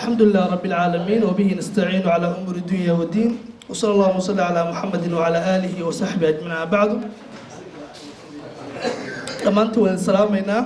الحمد لله رب العالمين وبه نستعين على أمور الدنيا والدين وصلى الله وسلم على محمد وعلى آله وصحبه أجمعين بعد dhammaantu waan salaamaynaa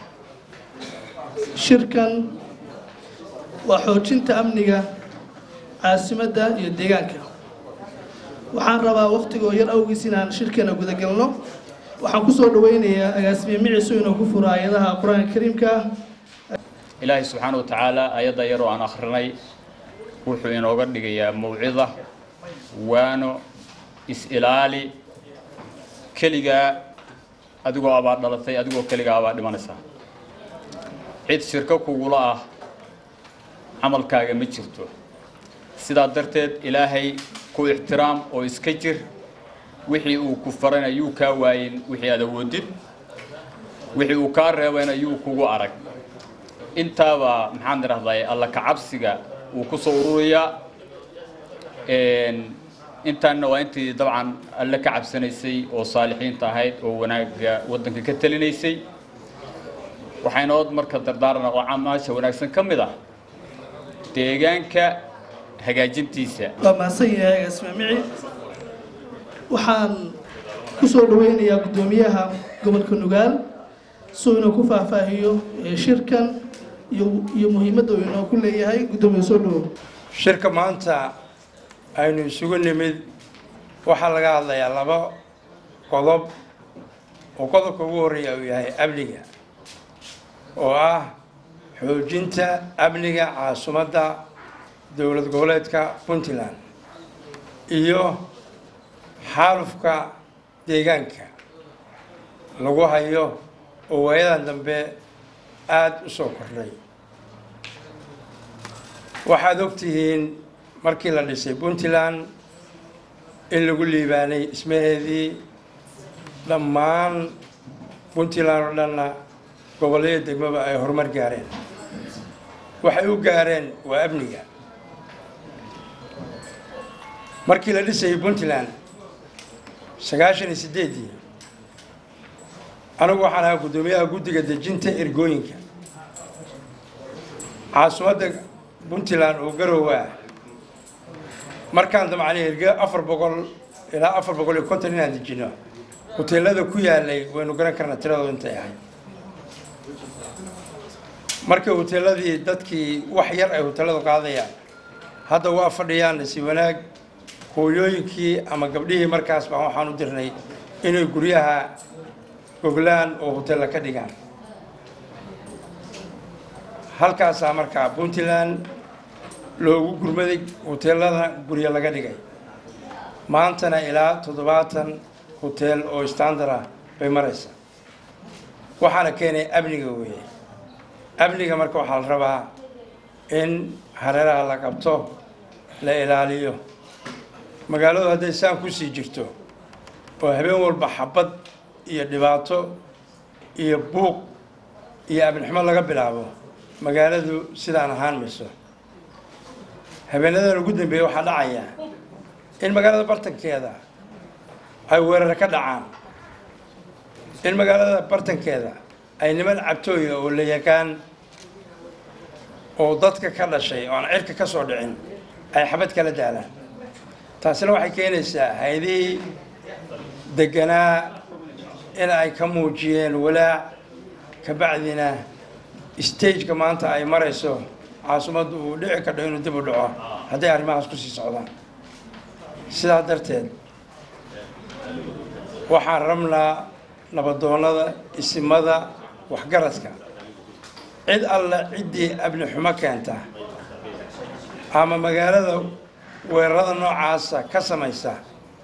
shirkan waa xoojinta amniga caasimadda iyo deegaanka waxaan rabaa wakhtigoo yar awgiis inaan shirkeena gudagelno waxaan ku soo dhaweynayaa agaasimiye miciso inuu ku furo aayadaha qur-aanka kariimka ilaahay subxaana wa tacaala ayadda yaroo aan akhrinay wuxuu inooga dhigayaa mawcida waano is-ilaali keligaa adigoo abaa dhalatay adigoo keligaa abaa dhimanaysaa cid shirko kugula ah camalkaaga ma jirto sidaa darteed ilaahay ku ixtiraam oo iska jir wixii uu ku farayna yuu kaa waayin wixii aad awoodid wixii uu kaa reebayna yuu kugu arag intaaba maxaan idhahday alla kacabsiga wuu ku soo ururayaa intaanna waa intii dabcan alle ka cabsanaysay oo saalixiinta ahayd oo wanaagga waddanka ka talinaysay waxaynood marka dardaarana oo camaasha wanaagsan ka mid ah deegaanka hagaajintiisa waa mahadsan yahay agaasimiye mici waxaan ku soo dhaweynayaa guddoomiyaha gobolka nugaal suu inuu ku faahfaahiyo shirkan iyo iyo muhiimadda uu inoo ku leeyahay guddoomiye soo dhawow shirka maanta aynu isugu nimid waxaa laga hadlayaa laba qodob oo qodobka ugu horreeya uu yahay amniga oo ah xoojinta amniga caasimadda dowlad goboleedka puntland iyo xaalufka deegaanka lagu hayo oo waayadan dambe aada u soo kordhay waxaad ogtihiin markii la dhisay puntland in lagu liibaanay dhismaheedii dhammaan puntland oo dhanna gobollada degmaba ay horumar gaareen waxay u gaareen waa amniga markii la dhisayay puntland sagaashan iyo sideeddii anigu waxaan ahaa guddoomiyaha guddiga dejinta ergooyinka caasimadda puntland oo garowa ah markaan damcnay erge afar boqol ilaa afar boqol iyo konton inaan dejino hoteelada ku yaalay waynu garan karnaa tiradooda intay ahayd markii hoteeladii dadkii wax yar ay hoteeladu qaadayaan hadda waa fadhiyaan nasi wanaag hooyooyinkii ama gabdhihii markaas baan waxaan u dirnay inay guryaha goglaan oo hoteella ka dhigaan halkaasaa markaa puntland loogu gurmaday hoteelada guryo laga dhigay maantana ilaa toddobaatan hoteel oo standard ah bay maraysaa waxaana keenay amniga weeye amniga marka waxaa la rabaa in hareeraha la qabto la ilaaliyo magaaladu hadday saan kusii jirto oo habeen walba xabad iyo dhibaato iyo buuq iyo abniximo laga bilaabo magaaladu sidaan ahaan mayso habeenadan ugu dambeeya waxaa dhacaya in magaalada bartankeeda ay weerar ka dhacaan in magaalada bartankeeda ay niman cabtooya oo la yaqaan oo dadka ka dhashay oo aan cirka ka soo dhicin ay xabad kala daalaan taasina waxay keenaysaa hay-adihii deganaa in ay ka muujiyeen walaac kabacdina stageka maanta ay marayso caasimaddu uu dhici kadho inuu dib u dhaco hadday arrimahaas ku sii socdaan sidaa darteed waxaan rabnaa nabadoonnada isimada waxgaradka cid alle ciddii abni xumo keenta ama magaalada weerarada noocaasa ka samaysa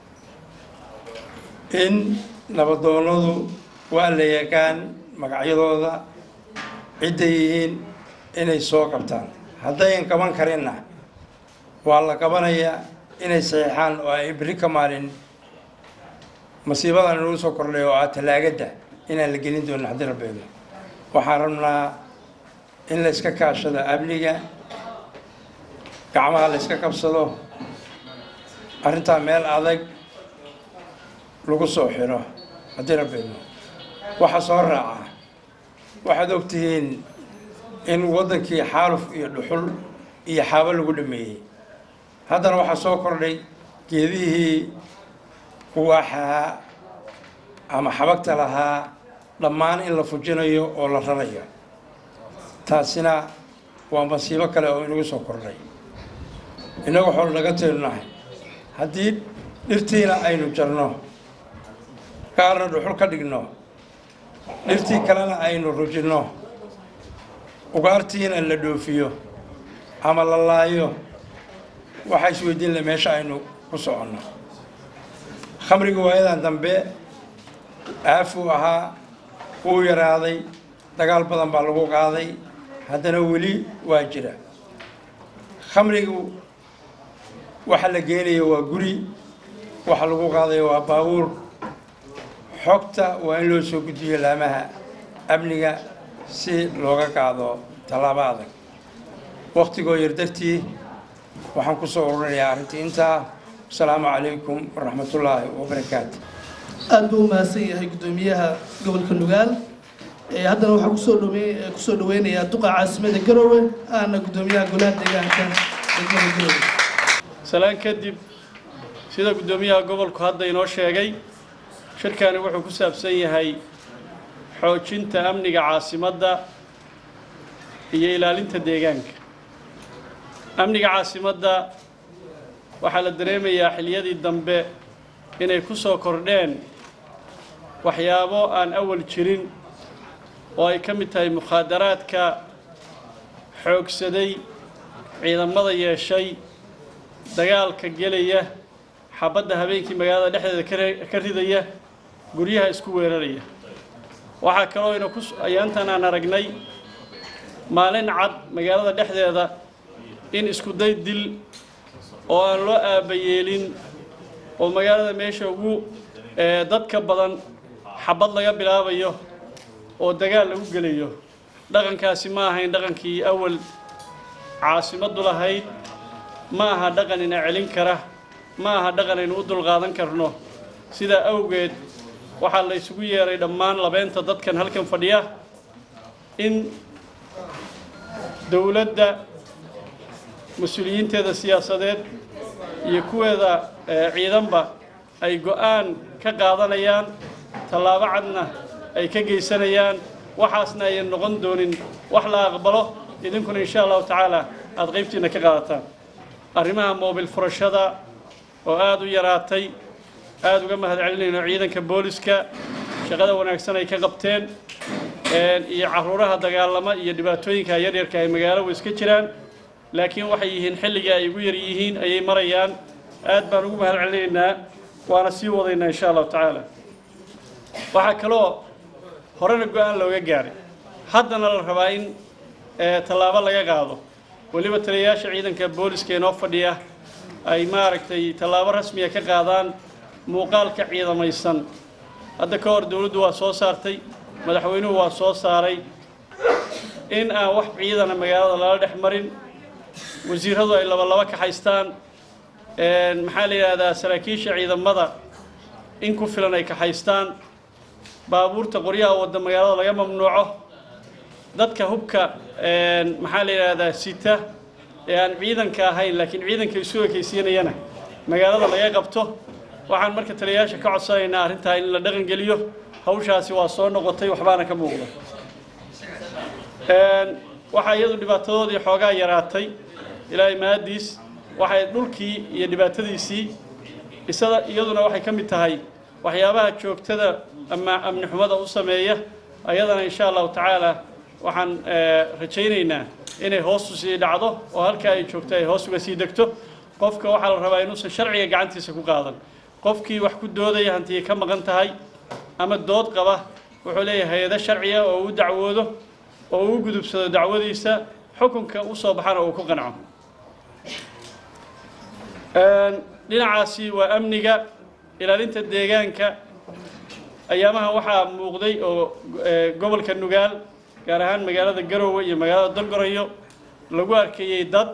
in nabadoonnadu waa la yaqaan magacyadooda cidday yihiin inay soo qabtaan haddayan qaban karinna waa la qabanayaa inay saxiixaan oo ay beri ka maalin masiibadan inuu soo kordhay oo ah talaagadda inaan la gelin doonin haddii rabbeedo waxaan rabnaa in la iska kaashado amniga gacmaha la iska qabsado arrintaa meel adag lagu soo xiro haddii rabbeedo waxa soo raaca waxaad ogtihiin in waddankii xaaluf iyo dhuxul iyo xaabo lagu dhameeyey haddana waxaa soo kordhay geedihii kuwaaxahaa ama xabagta lahaa dhammaan in la fujinayo oo la rarayo taasina waa masiibo kale oo inagu soo kordhay innagu xool naga teenunahay haddii dhirtiina aynu jarno qaarna dhuxul ka dhigno dhirtii kalena aynu rujinno ugaartiina la dhoofiyo ama la laayo waxaa isweydiin le meesha aynu ku soconno khamriga waayadan dambe aafuu ahaa wuu yaraaday dagaal badan baa lagu qaaday haddana weli waa jira khamrigu waxa la geenayo waa guri waxa lagu qaadayo waa baabuur xogta waa in loo soo gudbiyo laamaha amniga si looga qaado tallaabo adag waktigoo yar dartii waxaan ku soo ururinayaa arrintii intaa asalaamu calaykum waraxmatullaahi wabarakaatu aad buu u mahadsan yahay guddoomiyaha gobolka nugaal ee haddana waxaa kusoo dhawe kusoo dhaweynayaa duqa caasimada garowe aana guddoomiyaha golaha deegaanka degmada garowe salaan kadib sida guddoomiyaha gobolku hadda inoo sheegay shirkani wuxuu ku saabsan yahay xoojinta amniga caasimadda iyo ilaalinta deegaanka amniga caasimadda waxaa la dareemayaa xiliyadii dambe inay ku soo kordheen waxyaabo aan awal jirin oo ay ka mid tahay mukhaadaraadka xoogsaday ciidamada yeeshay dagaalka gelaya xabadda habeenkii magaalada dhexdeeda kare- ka ridaya guryaha isku weeraraya waxaa kaloo ina ku ayaantan aan aragnay maalin cad magaalada dhexdeeda in isku day dil oo aan loo aabayeelin oo magaalada meesha ugu ee, dadka badan xabad laga bilaabayo oo dagaal lagu gelayo dhaqankaasi ma ahayn dhaqankii awal caasimaddu lahayd ma aha dhaqan ina celin kara ma aha dhaqan aynu u dulqaadan karno sidaa awgeed waxaa la isugu yeeray dhammaan labeenta dadkan halkan fadhiya in dowladda mas-uuliyiinteeda siyaasadeed iyo kuweeda eh, ciidanba ay go-aan ka qaadanayaan tallaabo cadna ay ka geysanayaan waxaasna ayan noqon doonin wax la aqbalo idinkuna insha allahu tacaala aada qaybtiina ka qaadataan arrimaha moobil furashada oo aada u yaraatay aada uga mahad celinayno ciidanka booliska shaqada wanaagsan ay ka qabteen een, iyo caruuraha dagaalama iyo dhibaatooyinka yaryarka ay magaalo wa iska jiraan laakiin waxay yihiin xilliga ay ugu yar yihiin ayay marayaan aad baan ugu mahad celinaynaa waana sii wadaynaa insha allahu tacaala waxaa kaloo horena go-aan looga gaaray haddana la rabaa in eh, tallaabo laga qaado weliba taliyayaasha ciidanka booliska inoo fadhiya ay maaragtay tallaabo rasmiya ka qaadaan muuqaalka ciidamaysan hadda ka hor dowladdu waa soo saartay madaxweynuhu waa soo saaray in aan wax ciidana magaalada lala dhex marin wasiiradu ay laba laba kaxaystaan een, maxaa la yidhaahdaa saraakiisha ciidamada in ku filan ay kaxaystaan baabuurta qoryaha wadda magaalada laga mamnuuco dadka hubka een, maxaa la yidhaahdaa sita ee aan ciidanka ahayn laakiin ciidanka isu ekaysiinayana magaalada laga qabto waxaan marka taliyayaasha ka codsanaynaa arrintaa in la dhaqan geliyo hawshaasi waa soo noqotay waxbaana ka muuqda Een, waxaa iyadu dhibaatadoodii xoogaa yaraatay ilaahay mahadiis waxay dhulkii iyo dhibaatadiisii isada iyaduna waxay ka mid tahay waxyaabaha joogtada ama amni xumada u sameeya ayadana insha allahu tacaala waxaan eh, rajaynaynaa inay hoos u sii dhacdo oo halkaa ay joogto ay hoos uga sii degto qofka waxaa la rabaa inuusan sharciga gacantiisa ku qaadan qofkii wax ku doodaya hantiya ka maqan tahay ama dood qaba wuxuu leeyahay hay-ado sharciya oo u dacwoodo oo uu gudubsado dacwadiisa xukunka u soo baxana uu ku qanco Een, dhinacaasi waa amniga ilaalinta deegaanka ayaamahan waxaa muuqday oo eh, gobolka nugaal gaar ahaan magaalada garowe iyo magaalada dalgorayo lagu arkayey dad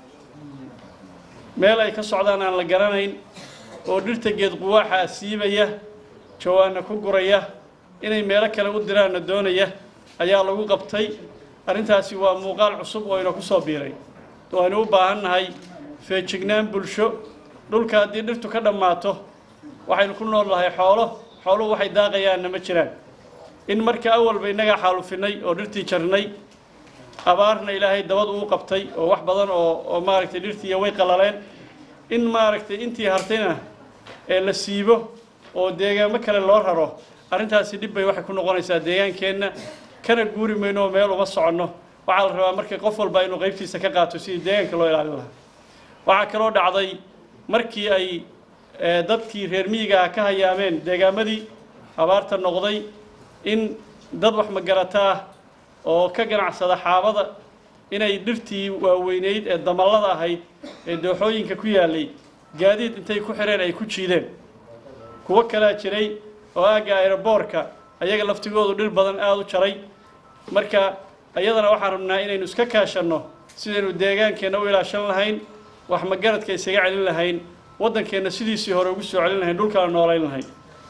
meel ay ka socdaan aan la garanayn oo dhirta geed quwaaxa siibaya jawaana ku guraya inay meelo kale u diraanna doonaya ayaa lagu qabtay arrintaasi waa muuqaal cusub oo ina ku soo biiray waynu u baahan nahay feejignaan bulsho dhulka haddii dhirtu ka dhammaato waxaynu ku nool nahay xoolo xooluhu waxay daaqayaanna ma jiraan in marka awalba innagaa xaalufinay oo dhirtii jarnay abaarna ilaahay dabad uu qabtay oo wax badan oo oo maaragtay dhirtii way qalaleen in maaragtay intii hartayna ee la siibo oo deegaamo kale loo raro arrintaasi dhib bay waxay ku noqonaysaa deegaankeenna kana guuri mayno oo meel uma soconno waxaa la rabaa marka qof walba inuu qaybtiisa ka qaato sidii deegaanka loo ilaalin lahaa waxaa kaloo dhacday markii ay ee, dadkii reer miyiga ah ka hayaameen deegaamadii abaarta noqday in dad wax magarata ah oo ka ganacsada xaabada inay dhirtii waaweyneyd ee damallada ahayd ee dooxooyinka ku yaalay gaadiid intay ku xireen ay ku jiideen kuwo kalaa jiray oo aagga aeroboorka ayaga laftigoodu dhir badan aada u jaray marka iyadana waxaan rabnaa inaynu iska kaashanno sidaynu deegaankeenna u ilaashan lahayn wax magaradka isaga celin lahayn waddankeenna sidiisii hore ugu soo celin lahayn dhulkana noolayn lahayn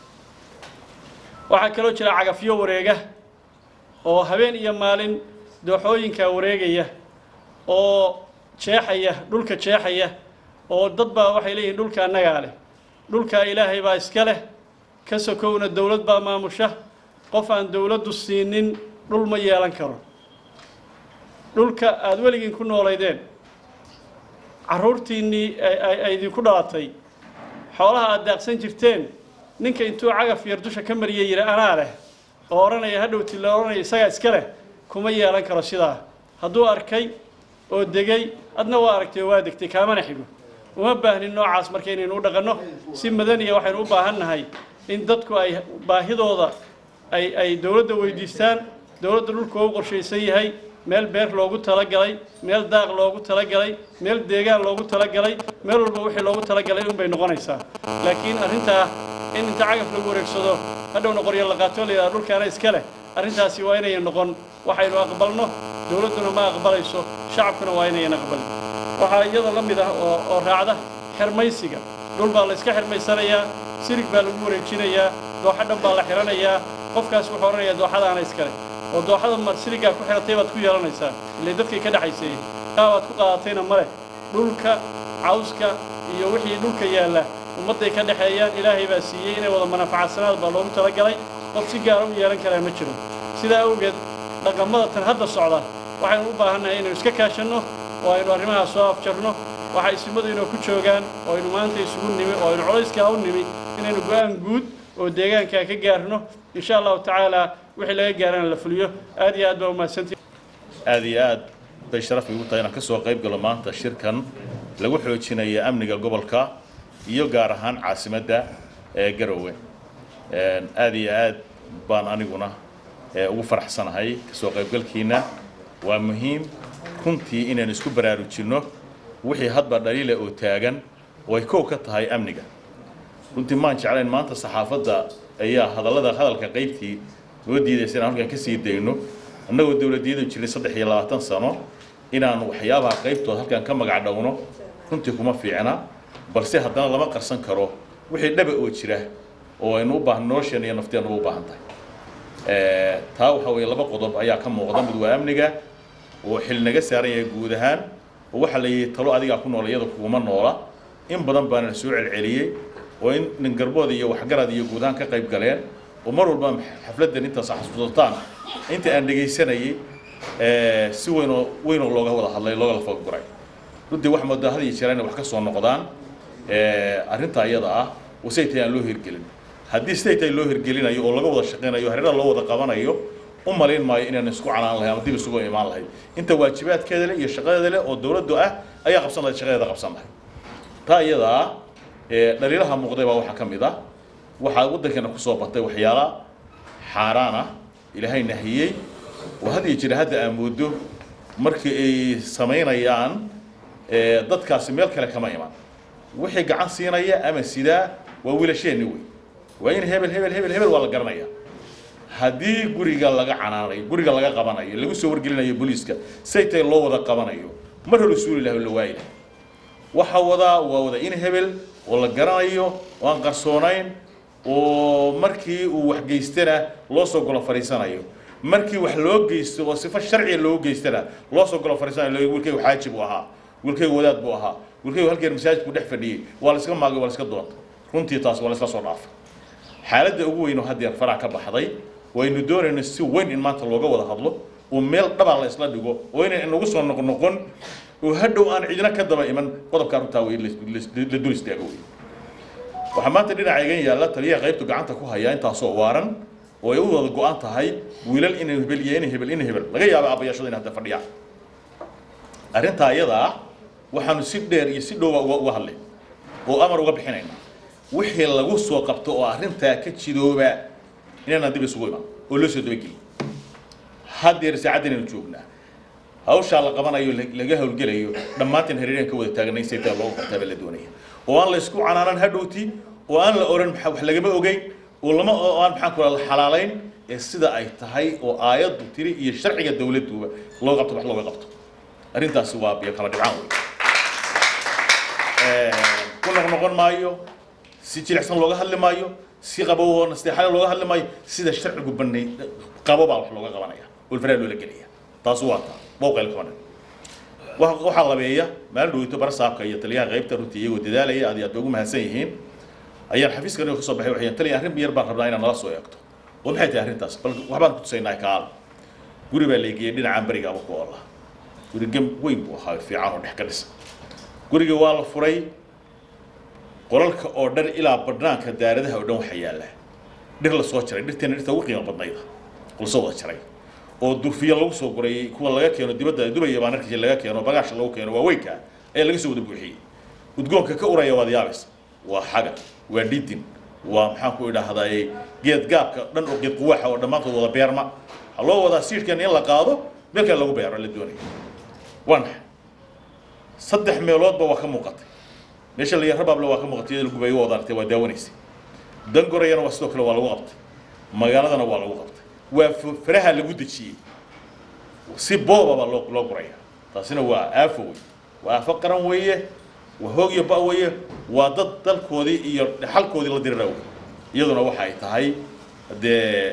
waxaa kaloo jira cagafyo wareega oo habeen iyo maalin dooxooyinka wareegaya oo jeexaya dhulka jeexaya oo dad baa waxay leeyihiin dhulka annagaa leh dhulka ilaahay baa iska leh ka sokowna dowlad baa maamusha qof aan dowladdu siinin dhul ma yeelan karo dhulka aada weligiin ku noolaydeen carruurtiinnii ay- ay ay idinku dhalatay xoolaha aada daaqsan jirteen ninka intuu cagaf yar dusha ka mariyay yidhi anaa leh oo odhanaya hadhowti la odhanaya isagaa iska leh kuma yeelan karo sidaa hadduu arkay oo degay adna waa aragtay oo waa degtay kaamana xigo uma baahnin noocaas marka inaynu u dhaqanno si madaniya waxaynu u baahan nahay in dadku ay baahidooda ay ay dowladda weydiistaan dowladda dhulka u qorshaysan yahay meel beer loogu talagalay meel daaq loogu talagalay meel deegaan loogu talagalay meel walba wixii loogu talagalay unbay noqonaysaa laakiin arrintaa in inta cagaf lagu wareegsado hadhowna qoryo la qaato la yidhaha dhulkaana iska leh arrintaasi waa inayan noqon waxaynu aqbalno dowladduna ma aqbalayso shacabkuna waa inayan aqbalin waxaa iyada la mid ah oo oo raacda xirmaysiga dhul baa la iska xirmaysanayaa sirig baa lagu wareejinayaa dooxo dhan baa la xiranayaa qofkaas wuxuu odhanayaa dooxadaana iskale oo dooxada mar sirigaa ku xiratay baad ku yeelanaysaa ilay dadkay ka dhexayseeyey kaa baad ku qaadatayna male dhulka cawska iyo wixii dhulka yaalla ummadday ka dhexeeyaan ilaahay baa siiyey inay wada manaafacadsanaad baa loogu talagalay qof si gaara u yeelan karaa ma jiro sidaa awgeed dhaqamada tan hadda socda waxaynu u baahannahay inaynu iska kaashanno oo aynu arrimahaas soo afjarno waxa isimadu inoo ku joogaan oo aynu maanta isugu nimi oo aynu colayskaa u nimi inaynu go-aan guud oo deegaankaa ka gaarno insha allahu tacaala wixii laga gaarana la fuliyo aad iyo aad baa umahadsantihi aad iyo aad bay sharaf igu tahay inaan ka soo qayb galo maanta shirkan lagu xoojinaya amniga gobolka iyo gaar ahaan caasimadda ee garowe Een, aad iyo aad baan aniguna ee, ugu faraxsanahay kasoo qaybgalkiina waa muhiim runtii inaan isku baraarujinno wixii hadba dhaliila oo taagan oo ay kow ka tahay amniga runtii maan jeclayn maanta saxaafadda ayaa hadallada hadalka qaybtii noo diidaysa inaan halkan ka sii dayno annagoo dowladiyadu jiray saddex iyo labaatan sano inaan waxyaabaha qaybtooda halkan ka magac dhowno runtii kuma fiicna balse haddana lama qarsan karo wixii dhaba oo jira oo aynu u baahan nolosheena iyo nafteenna u baahan tahay Eh, taa waxaa weeye laba qodob ayaa ka muuqda mid waa amniga oo xil naga saaran yahay guud ahaan oo waxaa la yidhi talo adigaa ku nool iyada kuguma noola in badan baana soo celceliyey oo in nin garbood iyo waxgarad iyo guud ahaan ka qayb galeen oo mar walba xafladdan intaas xasuusataan inta aan dhegaysanayay eh, si weynoo weynoo looga wada hadlay looga la fogaguray runtii wax moodaa had iyo jeer inay wax ka soo noqdaan eh, arrinta iyada ah oo siday tahay aan loo hirgelin haddii siday tahay loo hirgelinayo oo laga wada shaqaynayo hareeraha loo wada qabanayo u malayn maayo inaan isku canaan lahay ama dib isugu imaan lahay inta waajibaadkeeda leh iyo shaqadeeda leh oo dowladdu ah ayaa qabsan lahayd shaqadeeda qabsan lahay taa iyadaa ee dhaliilaha muuqday baa waxaa ka mid ah waxaa waddankeena kusoo batay waxyaala xaaraan ah ilaahay nahiyey oo had iyo jira hadda aan moodo markii ay samaynayaan ee dadkaasi meel kale kama iman wixii gacan siinaya ama sidaa waa wiilasheenni wey waa in hebel hebel hebel hebel waa la garanaya haddii guriga laga canaanayo guriga laga qabanayo lagu soo wargelinayo booliiska say tahay loo wada qabanayo mar hore suuli laha la waayi laha waxa wadaa waa wada in hebel oo la garanayo oo aan qarsoonayn oo markii uu wax geystana loo soo golo fadhiisanayo markii wax loo geysto oo sifo sharciga loogu geystana loo soo golo fadhiisanayo wiilkaygu xaajib u ahaa wiilkaygu wadaad buu ahaa wiilkaygu halkeer masaajidku dhex fadhiyey waa la iska maagay waa la iska doonta runtii taas waa la isla soo dhaafay xaaladda ugu weyn oo haddeer farac ka baxday waynu doonayno si weyn in maanta looga wada hadlo oo meel dhabaa la isla dhigo oo inay inagu soo noqnoqon oo hadhow aan cidina ka daba iman qodobkaa runtaa wey la dul istaago wey waxaa maanta dhinaca igan yaalla taliyaha qaybtu gacanta ku haya intaasoo waaran oo ay u wada go-an tahay wiilal inay hebel iyo inay hebel inay hebel laga yaaba aabbayaashada inay hadda fadhiyaan arrintaa iyadaa waxaanu si dheer iyo si dhowba uga uga hadlay oo amar uga bixinayna wixii lagu soo qabto oo arrintaa ka jidooba inaanaan dib isugu iman oo loo soo dabageliy haddeer saacaddan aynu joognaa hawshaa la qabanayo laga howlgelayo dhammaanteen hareereen ka wada taaganay saytaa loogu qabtaa baa la doonaya oo aan la isku canaanan hadhowti oo aan la oran maxaa wax lagama ogeyn oo lama oo aan maxaan ku la xalaalayn ee sida ay tahay oo aayaddu tiri iyo sharciga dawladduba loo qabto wax looga qabto arrintaasi waa biyo kala dhibcaan wey ku noqnoqon maayo si jilicsan looga hadli maayo si qabow oo nasteexale looga hadli maayo sida sharcigu banay qabo baa wax looga qabanaya ulfaraa loola gelaya taas waa taa booqayl kabanan waxaa labeeya maalin dhoweyto barasaabka iyo taliyaha qaybta runtii iyagoo dadaalaya aad iyo aad bay ugu mahadsan yihiin ayaan xafiiska aniga kasoo baxay waxay taliya arrin yar baan rabnaa inaad nala soo eegto oo maxay tahay arrintaas bal waxbaan ku tusaynaa kaal guri baa leegiyey dhinacaan berigaaba ku oola guri gem weyn buu ahaa fiican oo dhex ka dhisan guriga waa la furay qolalka oo dhan ilaa badhnaanka daaradaha oo dhan waxaa yaalla dhir la soo jaray dhirteena dhirta ugu qiimo badnayda lasoo wada jaray oo durfiya lagu soo gurayay kuwa laga keeno dibadda dubaya baan arkaysa laga keeno bagaasha lagu keeno waaweynka ayaa laga soo wada buuxiyey udgoonka ka uraya waad yaabaysa waa xaga waa dhidin waa maxaan ku idhaahdaye geed gaabka dhan oo geed quwaaxa oo dhammaantood wada beerma waxaa loo wadaa siidhkan in la qaado meel kale lagu beero la doonaya waa maxay saddex meeloodba waa ka muuqatay meesha la yar rabaable waa ka muuqatay iyada lagubayo waa wada aragtay waa daawanaysay dangorayana waa sidoo kale waa lagu qabtay magaaladana waa lagu qabtay waa faraha lagu dejiyey si boobaba loo loo guraya taasina waa aafo wey waa aafo qaran weeye waa hoog iyo ba weeye waa dad dalkoodii iyo dhaxalkoodii la dirira wey iyaduna waxa ay tahay dee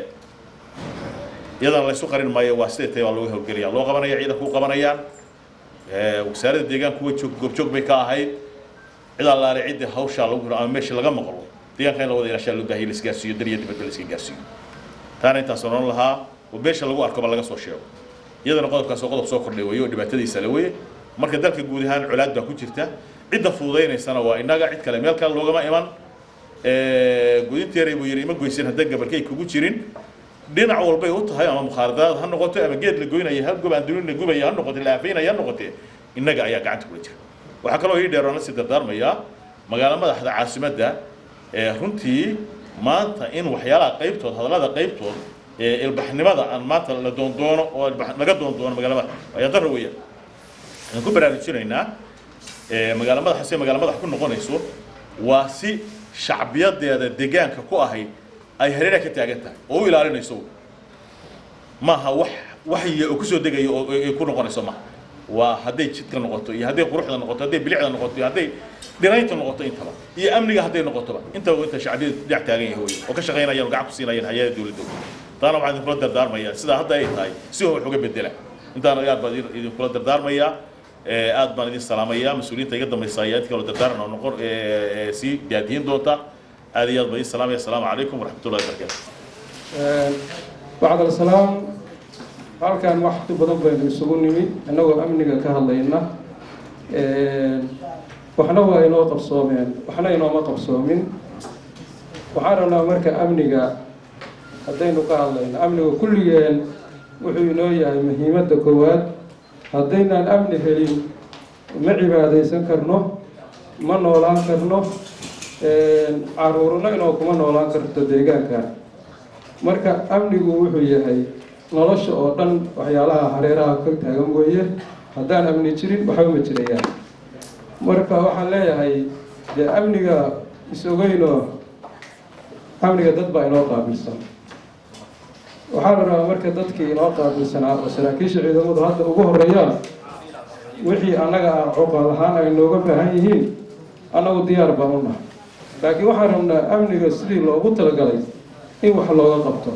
iyadana laysu qarin maayo waa siday tahay baa looga howlgelaya loo qabanaya ciidanku u qabanayaan wasaaradda deegaanku way joog goobjoog bay ka ahayd cid allaale cidda hawshaa lagu hiro ama meesha laga maqlo deegaanka in la wada ilaashaa loo baahiya la isgaarsiiyo dar iyo dibadba la iska gaarsiiyo taana intaas oran lahaa oo meesha lagu arkoba laga soo sheego iyadana qodobkaas oo qodob soo kordhay weeye oo dhibaatadiisa la weye marka dalka guud ahaan colaad baa ku jirta cidda fududaynaysana waa innaga cid kale meel kale loogama iman gudinteeray buu yidhi ima goysin haddaan gabalkay kugu jirin dhinac walbay u tahay ama mukhaaradaad ha noqoto ama geed la goynaya ha gub aan dunin la gubaya ha noqote la aafaynaya ha noqote innaga ayaa gacanta kula jira waxaa kaloo ii dheer oo la sii dardaarmayaa magaalo madaxda caasimadda ee runtii maanta in waxyaalaha qaybtood hadallada qaybtood ee ilbaxnimada aan maanta la doondoono oo laga doondoono magaalo madax ayaa darra weeyaan waxaan ku baraarujinaynaa magaalo madaxa si magaalo madax ku noqonayso waa si shacbiyadeeda deegaanka ku ahayd ay hareeraha ka taagan tahay oo u ilaalinayso maaha wax waxya oo kusoo degayo oo ay ku noqonayso maaha waa hadday jidka noqoto iyo hadday quruxda noqoto hadday bilicda noqoto iyo hadday dhiraynta noqoto intaba iyo amniga hadday noqotoba intaba inta shacbiyada dhinac taagan yahay wey oo ka shaqaynayaan oo gacan ku siinayaan hay-ada dowladda taana waxaan idinkula dardaarmayaa sidaa hadda ay tahay si wax uga bedela intaana aad baan idinkula dardaarmayaa aad baan idin salaamayaa mas-uuliyiinta iga dambaysa ayaa inta kaloo dardaaran oo noqon sii gaadihin doonta aad iyo aad baan idin salaamaya asalaamu calaykum waraxmatullahi wabarakaatu bacd alsalaam halkan waxti badan baynu isugu nimid innagoo amniga ka hadlayna waxna waa inoo qabsoomeen waxna inooma qabsoomin waxaan rabnaa marka amniga haddaynu ka hadlayno amniga kulligeen wuxuu inoo yahay muhiimadda koowaad haddaynaan amni helin ma cibaadaysan karno ma noolaan karno caruurna inoo kuma noolaan karto deegaanka marka amnigu wuxuu yahay nolosha oo dhan waxyaalaha hareeraha ka taagan weeye haddaan amni jirin waxba ma jirayaan marka waxaan leeyahay dee amniga is-ogeynoo amniga dad baa inoo qaabilsan waxaa la rabaa marka dadkii inoo qaabilsanaa oo saraakiisha ciidamadu hadda ugu horeeyaan wixii annaga aan cuqaal ahaan ay nooga baahan yihiin annagu diyaar baan u nahay laakiin waxaan rabnaa amniga sidii loogu talagalay in wax looga qabto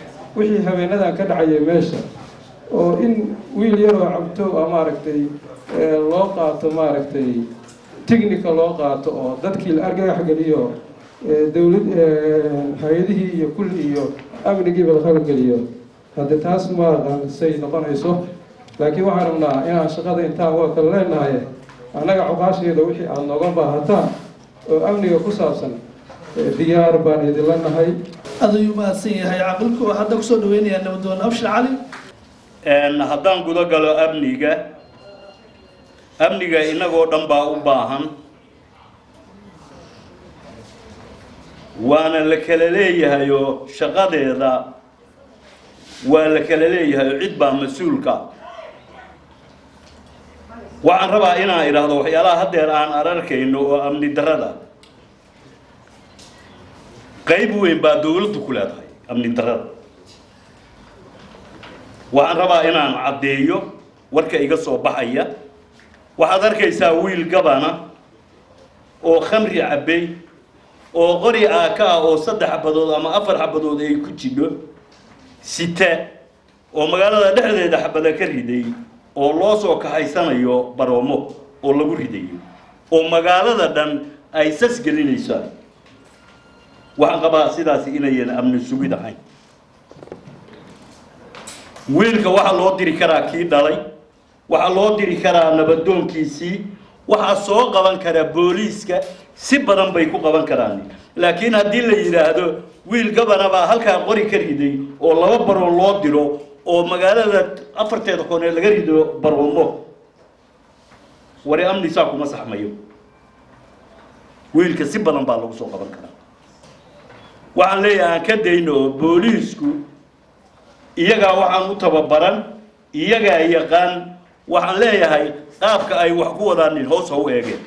wixii habeenadan ka dhacayay meesha oo in wiil yaroo cabto a maaragtay loo qaato maaragtay technical loo qaato oo dadkii la argagax geliyo dowlad hay-adihii iyo kulli iyo amnigiiba la qalgeliyo hadde taas ma aqaan say noqonayso laakiin waxaan rabnaa inaan shaqada intaan waa kala leenahay annaga cuqaasheeda wixii aada nooga baahataan oo amniga ku saabsan diyaar baan idinla nahay aad ayuu mahadsan yahay caqilku waxaa hadda kusoo dhaweynayaa nabadoon abshir cali haddaan guda galo amniga amniga innagoo dhan baa u baahan waana la kala leeyahay oo shaqadeeda waa la kala leeyahay oo cid baa mas-uulka waxaan rabaa inaan idhaahdo waxyaalaha haddeer aan ararkayno oo amni darrada qayb weyn baa dowladdu ku leedahay amni darrada waxaan rabaa inaan caddeeyo warka iga soo baxaya waxaad arkaysaa wiil gabana oo khamri cabbay oo qori aaka ah oo saddex xabadood ama afar xabadood ay ku jidho site oo magaalada dhexdeeda xabada ka riday oo loo soo kaxaysanayo baroomo oo lagu ridayo oo magaalada dhan ay sas gelinaysaa waxaan qabaa sidaas inayan amni sugid ahayn wiilka waxaa loo diri karaa kii dhalay waxaa loo diri karaa nabadoonkiisii waxaa soo qaban karaa booliiska si badan bay ku qaban karaan laakiin haddii la yidhaahdo wiil gabana baa halkaa qori ka riday oo laba baroon loo diro oo magaalada afarteeda koonee laga rido baroomo wari amni saa kuma saxmayo wiilka si badan baa lagu soo qaban karaa waxaan leeyahay aan ka dayno oo booliisku iyagaa waxaan u tababaran iyagaa yaqaan waxaan leeyahay qaabka ay wax ku wadaanin hoos ha u eegeen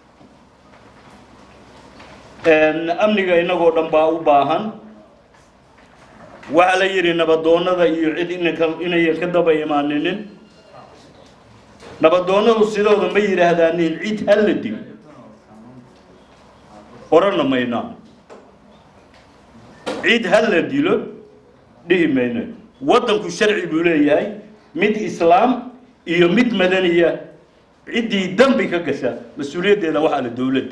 amniga innagoo dhan baa u baahan waxaa la yidhi nabadoonnada iyo cid inaka inayan ka daba imaaninin nabadoonnadu sidooda ma yidhaahdaanin cid ha la dil odhanna maynaa cid ha la dilo dhihi mayno waddanku sharci buu leeyahay mid islaam iyo mid madaniya ciddii dambi ka gasha mas-uuliyaddeeda waxaa le dowladda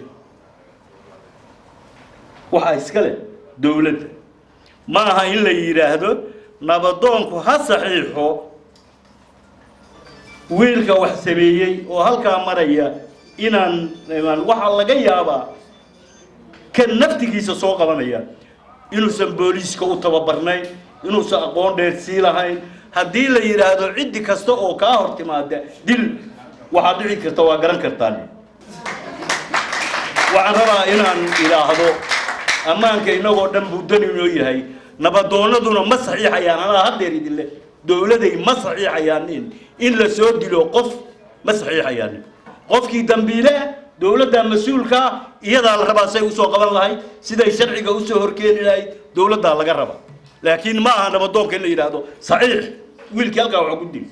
waxaa iska leh dowladda ma aha in la yidhaahdo nabadoonku ha saxiixo wiilka wax sameeyey oo halkaa maraya inaan waxaa laga yaabaa kan naftigiisa soo qabanaya inuusan booliiska u tababarnayn inuusan aqoon dheer sii lahayn haddii la yidhaahdo ciddi kasta oo kaa hor timaada dil waxaad dhici karta waa garan kartaan waxaan rabaa inaan idhaahdo ammaanka innagoo dhan buu dan inoo yahay nabadoonnaduna ma saxiixayaan anaa haddeer idinle dowladay ma saxiixayaanin in la soo dilo qof ma saxiixayaanin qofkii dambiile dowladda mas-uulkaa iyadaa la rabaa say usoo qaban lahayd siday sharciga usoo horkeeni lahayd dowladdaa laga raba laakiin ma aha nabadoonka in la yidhaahdo saxiix wiilkii halkaa waxa ku dil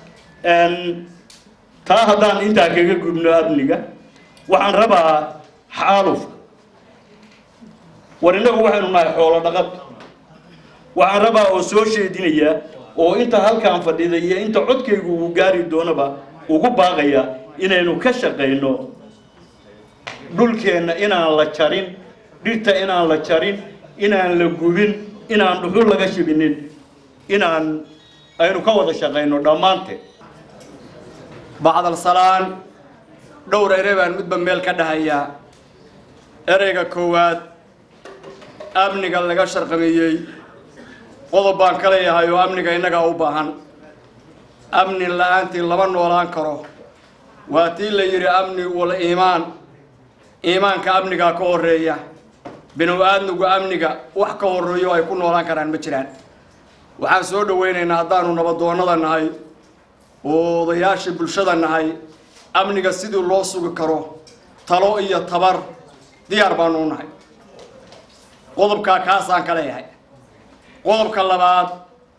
taa haddaan intaa kaga gudno amniga waxaan rabaa xaalufka war innagu waxaynu nahay xoolo dhaqad waxaan rabaa oo soo sheedinaya oo inta halkaan fadhida iyo inta codkaygu uu gaari doonaba ugu baaqaya inaynu ka shaqayno dhulkeenna inaan la jarin dhirta inaan la jarin inaan la gubin inaan dhuxul laga shibinin inaan aynu ka wada shaqayno dhammaanteed bacdal salaan dhowr ere baan midba meel ka dhahayaa ereyga koowaad amniga laga sharqameeyey qodob baan ka leeyahay oo amniga innagaa u baahan amni la-aantii lama noolaan karo waa tii la yidhi amni wal iimaan iimaanka amnigaa ka horreeya binu aadmigu amniga wax ka horreeyo ay ku noolaan karaan ma jiraan waxaan soo dhowaynaynaa haddaanu nabadoonnada nahay oo odayaashii bulshada nahay amniga sidii loo sugi karo talo iyo tabar diyaar baanu u nahay qodobkaa kaasaan ka leeyahay qodobka labaad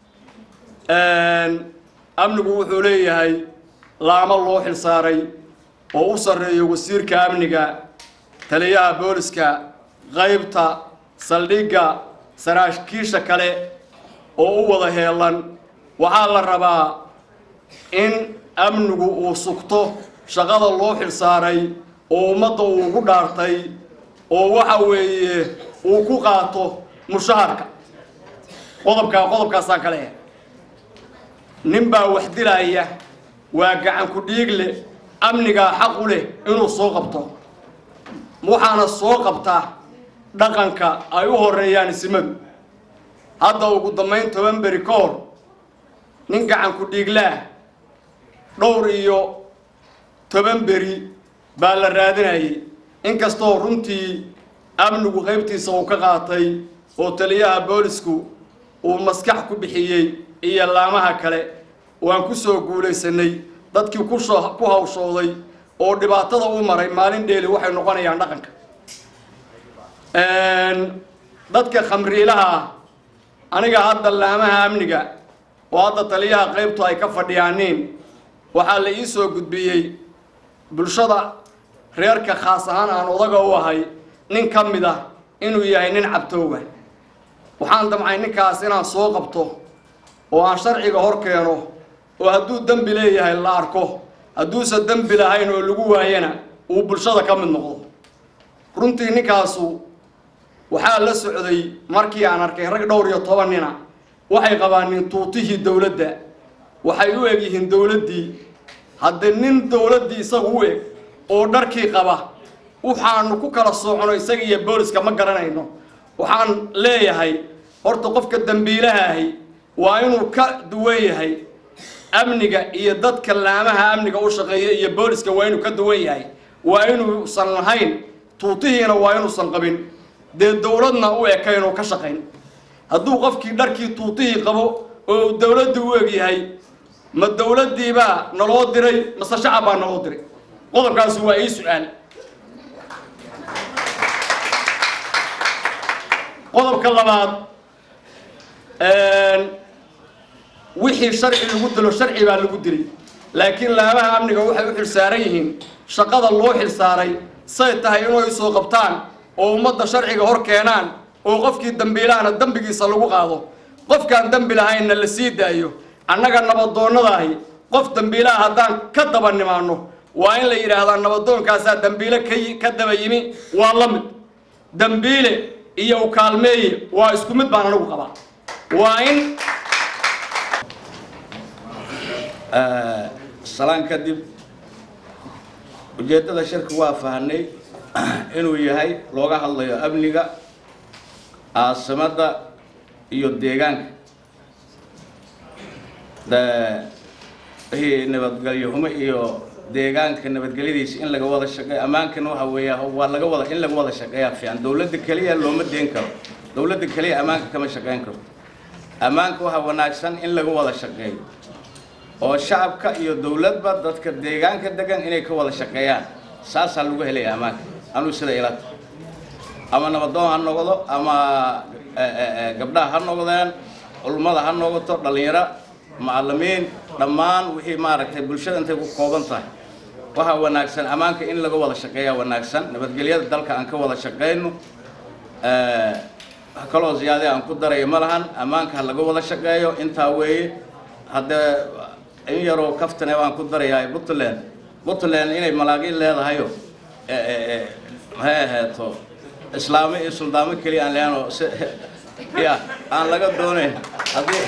amnigu wuxuu leeyahay laamo loo xilsaaray oo u sarreeyo wasiirka amniga taliyaha booliska qaybta saldhigga saraakiisha kale oo u wada heelan waxaa la rabaa in amnigu uu sugto shaqada loo xilsaaray oo ummadda uu ugu dhaartay oo waxa weeye uu ku qaato mushaharka qodobkaa qodobkaasaan ka leeyahay nin baa wax dilaya waa gacan ku dhiig leh amnigaa xaq u leh inuu soo qabto waxaana soo qabtaa dhaqanka ay u horeeyaan isimadu hadda ugu dambayn toban beri ka hor nin gacan ku dhiiglaah dhowr iyo toban beri baa la raadinayay inkastoo runtii amnigu qaybtiisa uu ka qaatay oo taliyaha boolisku uu maskax ku bixiyey iyo laamaha kale waan ku soo guulaysanay dadkii ku soo ku hawshooday oo dhibaatada u maray maalin dheeli waxay noqonayaan dhaqanka dadka khamriilaha ah aniga hadda laamaha amniga oo hadda taliyaha qaybtu ay ka fadhiyaaniin waxaa la ii soo gudbiyey bulshada reerka khaas ahaan aan odaga u ahay nin ka mid ah inuu yahay nin cabtooga waxaan damcay ninkaas inaan soo qabto oo aan sharciga hor keeno oo hadduu dembi leeyahay la arko hadduusan dembi lahayn oo lagu waayana uu bulshada ka mid noqdo runtii ninkaasu waxaa la socday markii aan arkay rag dhowr iyo toban nina waxay qabaanin tuutihii dowladda waxay u eg yihiin dowladdii haddee nin dowladdii isagu u eg oo dharkii qaba waxaanu ku kala soocono isaga iyo booliska ma garanayno waxaan leeyahay horta qofka dembiilaha ahi waa inuu ka duwan yahay amniga iyo dadka laamaha amniga u shaqeeya iyo booliska waa inuu ka duwan yahay waa inuusan lahayn tuutihiina waa inuusan qabin dee dowladna u ekayn oo ka shaqayn hadduu qofkii dharkii tuutihii qabo oo uu dowladdii u eg yahay ma dowladdiibaa naloo diray mase shacab baa naloo diray qodobkaasi waa ii su-aal qodobka labaad wixii sharci lagu dilo sharci baa lagu dilay laakiin laamaha amniga waxay u xilsaaran yihiin shaqada loo xilsaaray say tahay inay soo qabtaan oo ummadda sharciga hor keenaan oo qofkii dambiilahana dembigiisa lagu qaado qofkaan dembi lahaynna la sii daayo annaga nabadoonnadaahi qof dambiilaha haddaan ka daba nimaano waa in la yidhaahdaa nabadoonkaasaa dambiile ka ka daba yimi waa la mid dambiile iyo u kaalmeeye waa isku mid baan anigu qabaa waa in salaan kadib ujeeddada shirka waa fahnay inuu yahay looga hadlayo amniga caasimadda iyo deegaanka wixii nabadgelyo xumo iyo deegaanka nabadgelyadiisa in laga wada shaqeeyo ammaankana waxa weeya waa laga wada in laga wada shaqeeyaa fiican dowladda keliya looma deen karo dowladda keliya ammaanka kama shaqeyn karto ammaanka waxaa wanaagsan in laga wada shaqeeyo oo shacabka iyo dowladba dadka deegaanka degan inay ka wada shaqeeyaan saasaa lagu helaya ammaanka anuu sida ilata ama nabadoon ha noqdo ama gabdhaha ha noqdeen culummada ha noqoto dhallinyaro macallimiin dhammaan wixii maaragtay bulshada intay ku kooban tahay waxaa wanaagsan ammaanka in laga wada shaqeeyaa wanaagsan nabadgelyada dalka aan ka wada shaqeyno wax kaloo ziyaade aan ku daraya ma lahan ammaanka ha laga wada shaqeeyo intaa weeye haddee in yaroo kaftane baan ku darayaa puntland puntland inay malaaqin leedahayo maxay aheeto islaamo iyo suldaamo keliya aan leano si ya aan laga doonayn haddii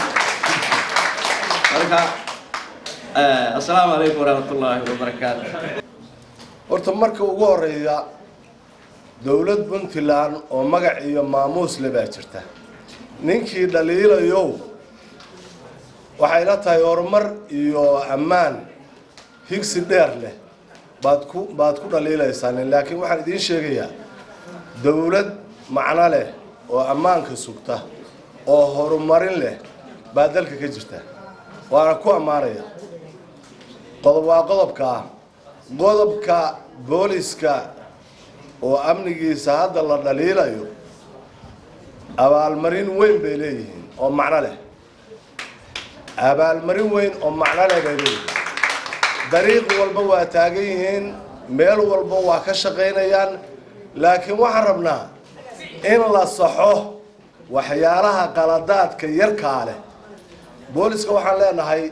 marka assalaamu calaykum waraxmatullaahi wabarakaatu horta marka ugu horeeya dowlad puntland oo magac iyo maamuus le baa jirta ninkii dhaliilayow waxay la tahay horumar iyo ammaan higsi dheer leh baad ku baad ku dhaliilaysaan laakiin waxaan idiin sheegayaa dowlad macno leh oo ammaanka sugta oo horumarin leh baa dalka ka jirta waana ku ammaanaya qodob waa qodobka ah qodobka booliska oo amnigiisa hadda la dhaliilayo abaalmarin weyn bay leeyihiin oo macno leh abaalmarin weyn oo macno leh bay leeyihiin dariiq walba waa taagan yihiin meel walba waa ka shaqaynayaan laakiin waxaan rabnaa in la saxo waxyaalaha qaladaadka yarkaa leh booliska waxaan leenahay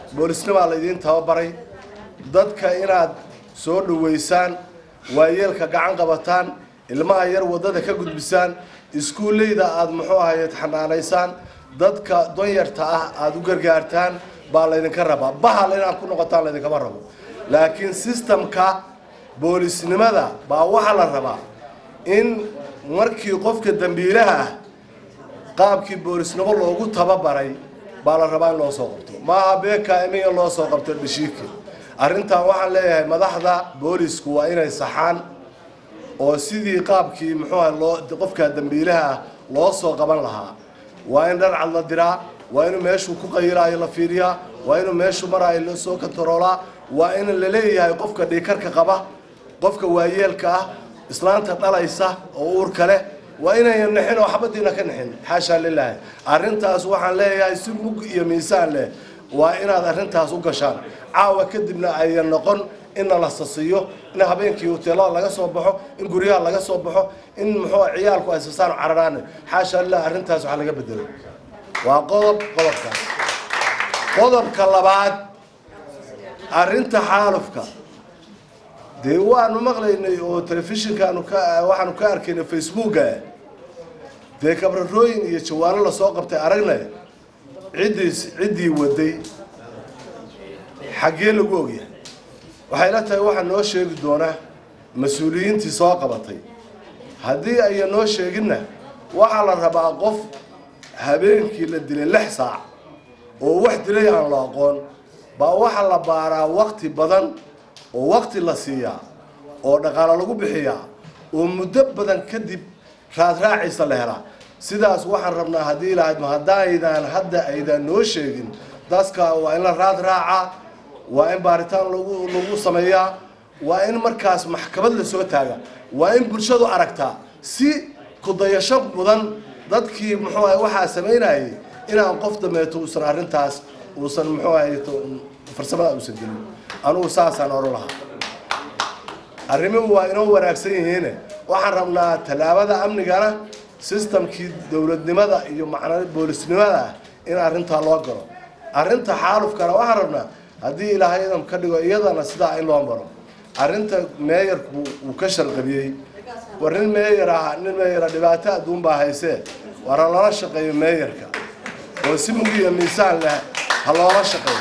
boolisnimaa laydiin tababaray dadka inaad soo dhoweysaan waayeelka gacan qabataan ilmaha yar waddada ka gudbisaan iskuulleyda aada muxuu ahaye xanaanaysaan dadka donyarta ah aada u gargaartaan baa laydinka rabaa bahal inaad ku noqotaan laydinkama rabo laakiin sistamka boolisnimada baa waxaa la rabaa in markii qofka dambiilaha ah qaabkii boolisnimo loogu tababaray baa la rabaa in loo soo qabto maaha beeka imiya loo soo qabto dhashiidka arrintan waxaan leeyahay madaxda boolisku waa inay saxaan oo sidii qaabkii muxuu ahay loo qofka dambiilaha ah loo soo qaban lahaa waa in dharcad la diraa waa inuu meeshuu ku qayilaayo la fiiriyaa waa inuu meeshuu maraayo la soo kantaroolaa waa in la leeyahay qofka dhiikarka qaba qofka waayeelka ah islaanta dhalaysa oo uurka leh waa inayan nixin oo xabadiina ka nixin xaashaa lilaahi arrintaas waxaan leeyahay si mug iyo miisaan leh waa inaad arrintaas u gashaan caawa kadibna ayan noqon inna la sasiyo in habeenkii hoteelada laga soo baxo in guryaha laga soo baxo in muxuu ciyaalku ay sasaan cararaan xaashaa lilah arrintaas waxaa laga bedelo waa qodob qodobkaas qodobka labaad arrinta xaalufka dee waanu maqlaynay oo telefishinkaanu ka waxaanu ka arkaynay facebooka dee kabrarooyin iyo jawaano lasoo qabtay aragnay ciddii ciddii waday xaggee lagu ogyahay waxay la tahay waxaa noo sheegi doona mas-uuliyiintii soo qabatay haddii ayan noo sheeginna waxaa la rabaa qof habeenkii la dilay lix saac oo wax dilay aan la aqoon baa waxaa la baaraa wakti badan oo wakti la siiyaa oo dhaqaalo lagu bixiyaa oo muddo badan kadib raadraaciisa la helaa sidaas waxaan rabnaa haddii lahayd ma haddaydaan hadda aydaan noo sheegin dadka waa in la raad raacaa waa in baaritaan lagu lagu sameeyaa waa in markaas maxkamad la soo taaga waa in bulshadu aragtaa si kudayasho mudan dadkii muxuu ahay waxaa samaynayay inaan qof dameeto uusan arrintaas uusan muxuu ahay farsamada uusan gelin anugu saasaan oran lahaa arrimuhu waa inoo wanaagsan yihiine waxaan rabnaa tallaabada amnigana sistamkii dowladnimada iyo macna boolisnimada ah in arrintaa loo galo arrinta xaalufkana waxaan rabnaa haddii ilaahay idam ka dhigo iyadana sidaa in loo maro arrinta meeyarku uu ka sharqabiyey war nin meeyar ah nin meeyara dhibaato adduun baa haysee war ha lala shaqeeyo meeyarka oo si mugiya miisaan leh ha loola shaqeeyo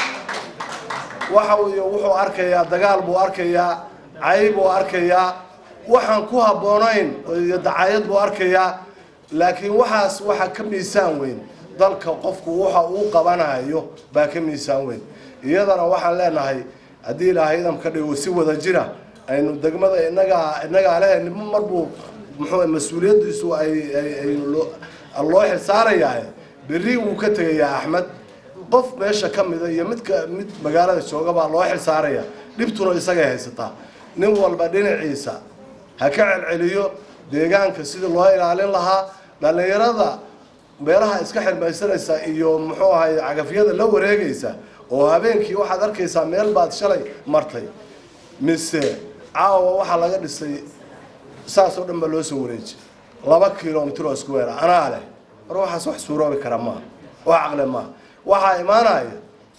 waxa uu wuxuu arkayaa dagaal buu arkayaa cayb buu arkayaa waxaan ku habboonayn iyo dacayad buu arkayaa laakiin waxaas waxaa ka miisaan weyn dalka qofku waxa uu qabanayo baa ka miisaan weyn iyadana waxaan leenahay haddii ilaahay idam ka dhigo si wada jira aynu degmada inagaa inagaa leh nimo marbuu muxuu mas-uuliyaddiisu ay ay loo xilsaarayaa berri wuu ka tegayaa axmed qof meesha ka mida iyo midka mid magaalada jooga baa loo xilsaaraya dhibtuna isagay haysataa nin walba dhinaciisa ha ka celceliyo deegaanka sidii loo ilaalin lahaa dhallinyarada meelaha iska xirmaysanaysa iyo muxuu ahay cagafyada la wareegaysa oo habeenkii waxaad arkaysaa meel baad shalay martay mise caawa waxaa laga dhisay saas oo dhan baa loo soo wareeji laba kilomitr oo isku weera anaa leh war waxaas wax suuroobi kara maaha wax caqle maaha waxaa imaanaya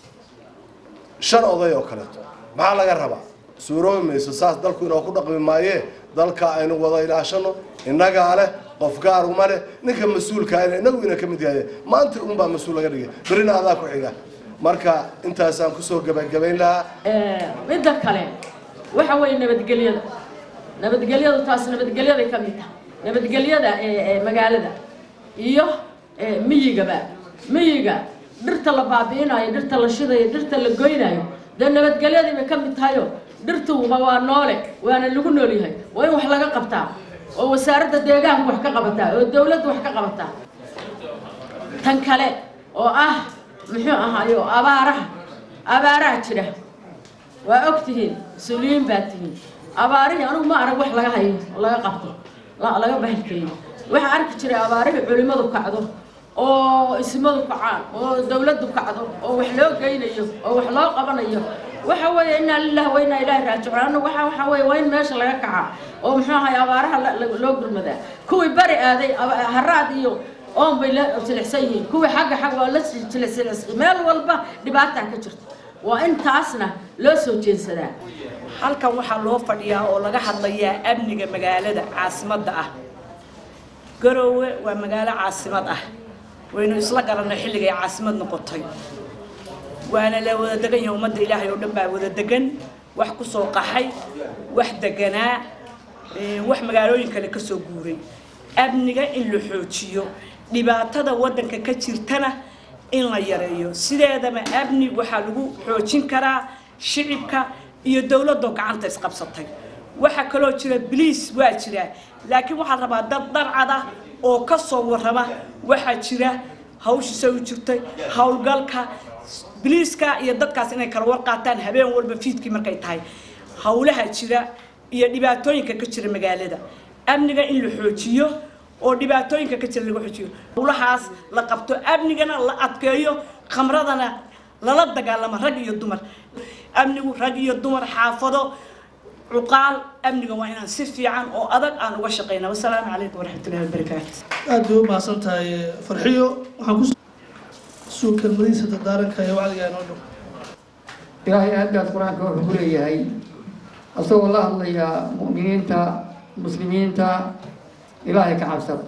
shan oday oo kaleeto maxaa laga rabaa suuroobi mayso saas dalku inoo ku dhaqmi maayee dalka aynu wada ilaashano innagaa leh qof gaaruma leh ninka mas-uulkaana inagu ina ka mid yahay maanta unbaa mas-uul laga dhigay berrina adaa ku xiga marka intaasaan kusoo gabagabayn lahaa midda kale waxa weeye nabadgelyada nabadgelyadu taas nabadgelyaday ka mid tahay nabadgelyada ee magaalada iyo miyigaba miyiga dhirta la baabi'inayo dhirta la shidayo dhirta la goynayo dee nabadgelyadii bay ka mid tahayo dhirtuba waa noole waana lagu nool yahay waa in wax laga qabtaa oo wasaaradda deegaanku wax ka qabataa oo dawladdu wax ka qabataa tan kale oo ah muxuu ahaayo abaaraha abaaraha jira waa og tihiin mas-uuliyiin baa tihiin abaarihii anugu ma arag wax laga hayo oo laga qabto laga bahalkeeyo waxaa arki jiray abaarihii culimmadu kacdo oo ismadu kacaan oo dawladdu kacdo oo wax loo geynayo oo wax loo qabanayo waxa weeye inaa lillahi wa inaa ilaahi raajicuun annagu waxa waxa weeye waa in meesha laga kacaa oo muxuu ahay abaaraha loo gurmadaa kuwii bari aaday haraad iyo oon bay la jilicsan yihiin kuwii xagga xag waa la jilicsan meel walba dhibaataa ka jirta waa intaasna loo soo jeedsadaa halkan waxaa loo fadhiyaa oo laga hadlayaa amniga magaalada caasimadda ah garoowe waa magaalo caasimad ah waynu isla garanay xilligay caasimad noqotay waana la wada degan yahay ummadda ilaahay oo dhan baa wada degan wax ku soo qaxay wax deganaa wax magaalooyin kale ka soo guuray amniga in la xoojiyo dhibaatada waddanka ka jirtana in la yareeyo sideedaba amni waxaa lagu xoojin karaa shicibka iyo dowladoo gacanta isqabsatay waxaa kaloo jira bliis waa jira laakiin waxaa rabaa dad darcada oo ka soo warrama waxaa jira hawshiisa u jirtay howlgalka bliiska iyo dadkaas inay kala warqaataan habeen walba fiidkii markay tahay howlaha jira iyo dhibaatooyinka ka jira magaalada amniga in la xoojiyo oo dhibaatooyinka ka jira laga xoojiyo howlahaas la qabto amnigana la adkeeyo khamradana lala dagaalamo rag iyo dumar amnigu rag iyo dumar xaafado cuqaal amniga waa inaan si fiican oo adag aan uga shaqeyna wasalaamu calaykum waraxmatullahi wabarakaatu aad bay u mahadsan tahay farxiyo waxaan ku suu kelmadihiisa dardaaranka iyo wacdiga inoo dhow ilaahay aadaas qur-aanka wuxuu ku leeyahay asagoo la hadlaya mu'miniinta muslimiinta ilaahay ka cabsada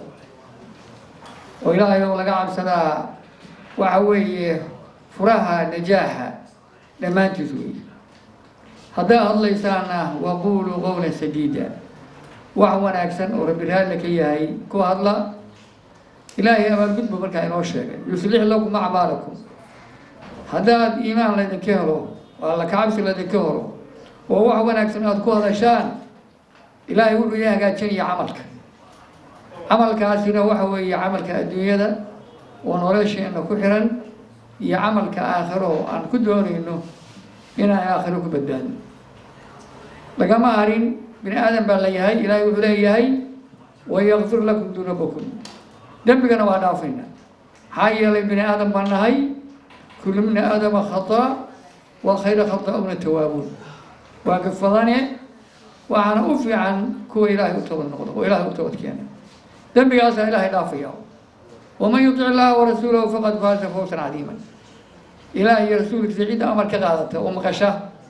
oo ilaahay oo laga cabsadaa waxa weeye furaha najaaxa dhammaantiis weeye haddaad hadlaysaana waquuluu qowlan sadiida wax wanaagsan oo rabbi raalli ka yahay ku hadla ilaahay abaalgudbu markaa inoo sheegay yuslix lakum acmaalakum haddaad iimaan laydinka helo oo alla kacabsi laydinka helo oo wax wanaagsan aada ku hadashaan ilaahay wuxuu idin hagaajinaya camalka camalkaasina waxa weeye camalka adduunyada oo nolosheena ku xiran iyo camalka aakhiro oo aan ku doonayno inaan aakhiro ku badbaadno lagama harin bini aadan baa la yahay ilaahay wuxuu leeyahay wayakfir lakum dunuubakum dembigana waa dhaafayna maxaa yeelay bini aadan baan nahay kullu bni aadama khata wa khayra khata'una tawaabuun waa gafadane waxaana u fiican kuwa ilaahay u toobad noqdo oo ilaahay u toobad keena dembigaasaa ilaahay dhaafaya waman yutic illaha warasuulahu faqad faaza fawsan cadiiman ilaahay iyo rasuulkiisa cidda amar ka qaadata oo maqasha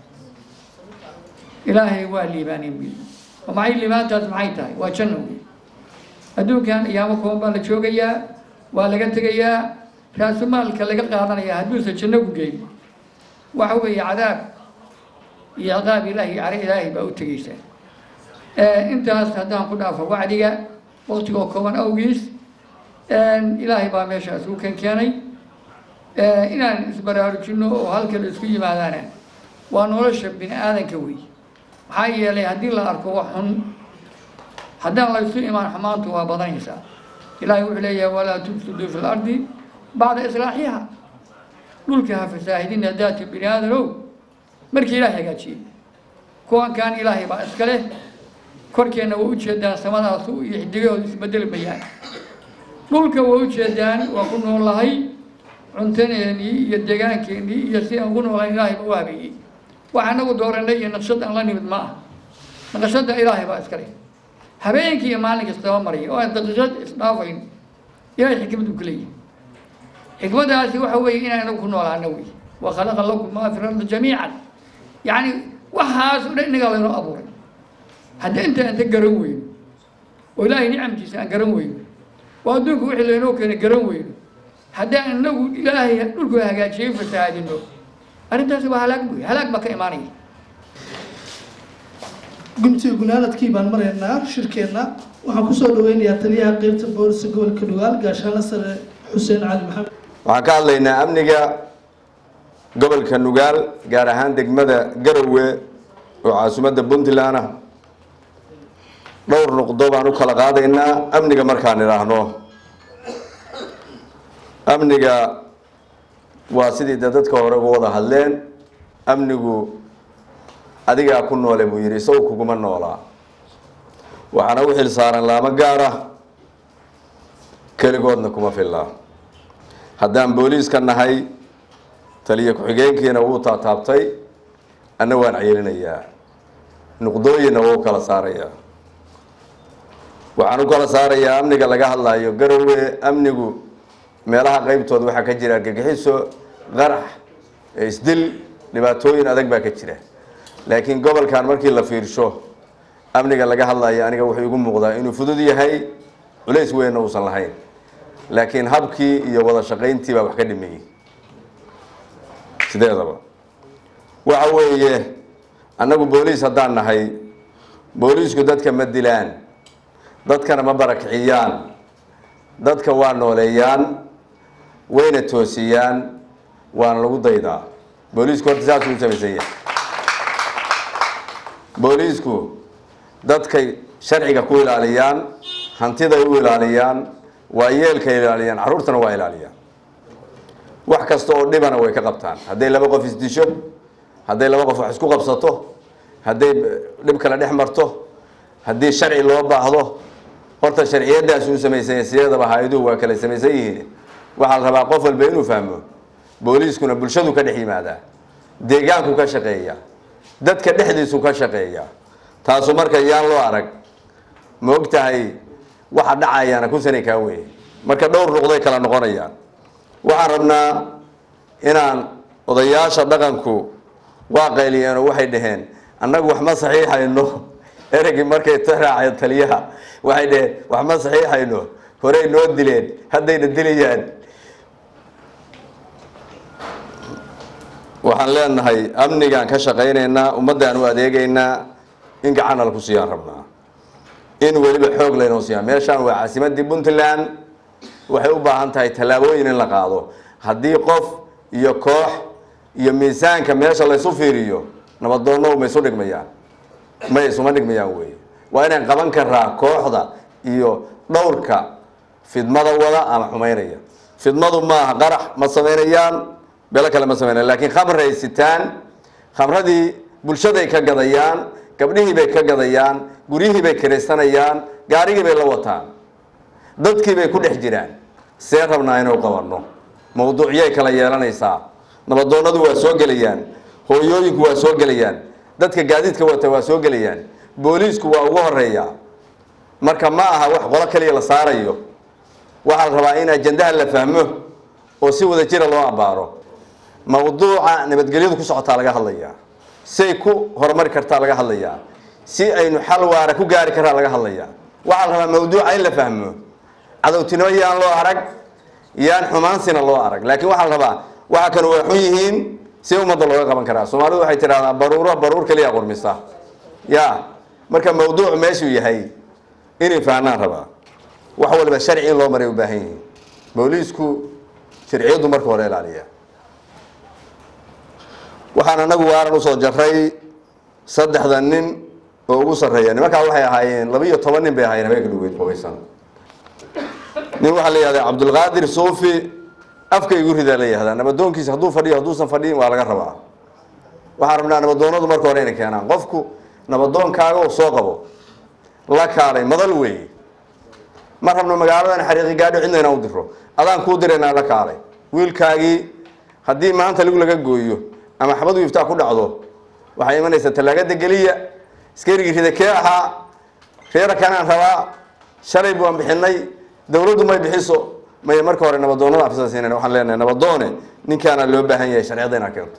ilaahay waa liibaaneen bil oo maxay liibaantaas maxay tahay waa janno wey adduunkan iyaamo kooban baa la joogayaa waa laga tegayaa raasumaalka laga qaadanaya hadduusan janno ku geyn waxa weeye cadaab iyo ciqaab ilaahi cari ilaahay baa u tegeysaa intaas haddaan ku dhaafo wacdiga waqtigoo kooban awgiis ilaahay baa meeshaas u kan keenay inaan isbaraarujino oo halka la isku yimaadaana waa nolosha bini aadanka wey maxaa yeelay haddii la arko wax xun haddaan la isu imaan xumaantu waa badanaysaa ilaahay wuxuu leeyahay walaa tufsiduu fi lardi bacda islaaxiha dhulka ha fasaahidina daati bini aadanow markii ilaahay hagaajiyey kuwankan ilaahay baa iska leh korkeenna waa ujeedaan samadaasu iyo xidigahooda isbedeli mayaan dhulka waa ujeedaan waa ku noolahay cuntadeennii iyo deegaankeenii iyo si aan ugu noolayn ilaahay baa u habeeyey wax anagu dooranay iyo naqshad aan la nimid ma ah naqshada ilaahay baa iska leh habeenkii iyo maalinka istaba maraya oo aan daqiiqad isdhaafayn ilaahay xikmad uu ka leeyahay xikmadaasi waxa weeye inaan inagu ku noolaano wey wa khalaqa lakum maa fi lardi jamiican yacni waxaas o dhan innagaa laynoo abuuray hadda inta anta garan weyno oo ilaahay nicamkiisa aan garan weyno oo adduunku wixii laynoo keenay garan weyno haddaan inagu ilaahay dhulku hagaajiyey fasahaadino arrintaasi waa halaag buy halaag baa ka imaanaya guntiga gunaanadkii baan maraynaa shirkeenna waxaan kusoo dhaweynayaa taliyaha qeybta booliska gobolka dhugaal gaashaanle sare xuseen cali maxamed waxaan ka hadlaynaa amniga gobolka nugaal gaar ahaan degmada garowe oo caasimadda puntland ah dhowr nuqdo baan u kala qaadaynaa amniga markaan idhaahno amniga waa sidii de dadka hore uga wada hadleen amnigu adigaa ku noole buu yidhi isagu kuguma noolaa waxaana u xil saaran laamo gaar ah keligoodna kuma fillaa haddaan booliiska nahay taliyo ku-xigeenkiina wuu taataabtay anna waan ceelinayaa nuqdooyinna wuu kala saarayaa waxaan u kala saarayaa amniga laga hadlayo garowe amnigu meelaha qeybtooda waxaa ka jira argagixiso qarax isdil dhibaatooyin adag baa ka jira laakiin gobolkan markii la fiirsho amniga laga hadlayo aniga wuxuu igu muuqdaa inuu fudud yahay culays weynna uusan lahayn laakiin habkii iyo wada shaqayntii baa wax ka dhimeeyey sideedaba waxa weeye annagu booliis haddaan nahay booliisku dadka ma dilaan dadkana ma barakiciyaan dadka waa nooleeyaan wayna toosiyaan waana lagu daydaa booliisku horta saasuu u samaysan yahay booliisku dadkay sharciga ku ilaaliyaan hantiday u ilaaliyaan waa yeelkay ilaaliyaan carruurtana waa ilaaliyaan wax kasta oo dhibana way ka qabtaan hadday laba qof isdisho hadday laba qof wax isku qabsato hadday dhib kale dhex marto haddii sharci loo baahdo horta sharciyadaas uu samaysanya sideedaba hay-aduhu waa kala samaysan yihiin waxaa la rabaa qof walba inuu fahmo booliiskuna bulshadu ka dhex yimaadaa deegaanku ka shaqeeya dadka dhexdiisu ka shaqeeya taasu marka yaan loo arag ma og tahay waxa dhacayaana kusanay kaa weye marka dhowr nuqday kala noqonayaan waxaan rabnaa inaan odayaasha dhaqanku waa qayliyeen oo waxay dhaheen annagu wax ma saxiixayno ereygii markay taraaceen taliyaha waxay dhaheen wax ma saxiixayno horey noo dileen haddayna dilayaan waxaan leenahay amnigaan ka shaqaynaynaa ummaddaan u adeegaynaa in gacanna laku siiyaan rabnaa in weliba xoog laynoo siiyaan meeshaan waa caasimadii puntland waxay u baahan tahay tallaabooyin in la qaado haddii qof iyo koox iyo miisaanka meesha laysu fiiriyo nabadoonno ma isu dhigmayaan may isuma dhigmayaan wey waa inaan qaban karaa kooxda iyo dhowrka fidmada wada ama xumaynaya fidmadu maaha qarax ma samaynayaan belo kale ma samaynayan lakiin khamray sitaan khamradii bulshaday ka gadayaan gabdhihii bay ka gadayaan guryihii bay kiraysanayaan gaarigii bay la wataan dadkii bay ku dhex jiraan see rabnaa inuu qabanno mawduucyay kala yeelanaysaa nabadoonadu waa soo gelayaan hooyooyinku waa soo gelayaan dadka gaadiidka wata waa soo gelayaan booliisku waa ugu horeeya marka ma aha wax qolo kaliya la saarayo waxaa la rabaa in ajandaha la fahmo oo si wada jira loo abaaro mawduuca nabadgelyadu ku socotaa laga hadlayaa say ku horumari kartaa laga hadlayaa si aynu xal waara ku gaari karaa laga hadlayaa waxaa la rabaa mawduuca in la fahmo cadowtinimo yaan loo arag yaan xumaansina loo arag laakiin waxaa la rabaa waxa kan waa xun yihiin si ummadda looga qaban karaa soomaalidu waxay tidhahdaa baruuro baruur keliya qurmisa ya marka mawduuc meeshuu yahay inay fahnaan rabaa wax waliba sharci in loo maray u baahan yihiin booliisku sharciyadu marka hore ilaaliya waxaan anagu waaran usoo jaray saddexda nin oo ugu sarreeya nimankaa waxay ahaayeen laba iyo toban nin bay ahaayeen habeenka dhugeyd qubaysan nin waxaa la yihahdaa cabdulqaadir suufi afka igu ridaa la yihahdaa nabadoonkiisa hadduu fadhiyo hadduusan fadhiyin waa laga rabaa waxaan rabnaa nabadoonadu marka hore inay keenaan qofku nabadoonkaaga oo soo qabo la kaalay madal weeye ma rabno magaaladan xariiqi gaadho cidna inaan u diro adaan kuu diraynaa la kaalay wiilkaagii haddii maanta lig laga gooyo ama xabad wiiftaa ku dhacdo waxay imanaysaa tallaagada geliya iskarigii rida kee ahaa reera kanaan rabaa shalay baan bixinay dawladdu may bixiso may marka hore nabadoonada afisa siinayna waxaan leenahay nabadoone ninkaana loo baahan yahay sharciyada inaad keento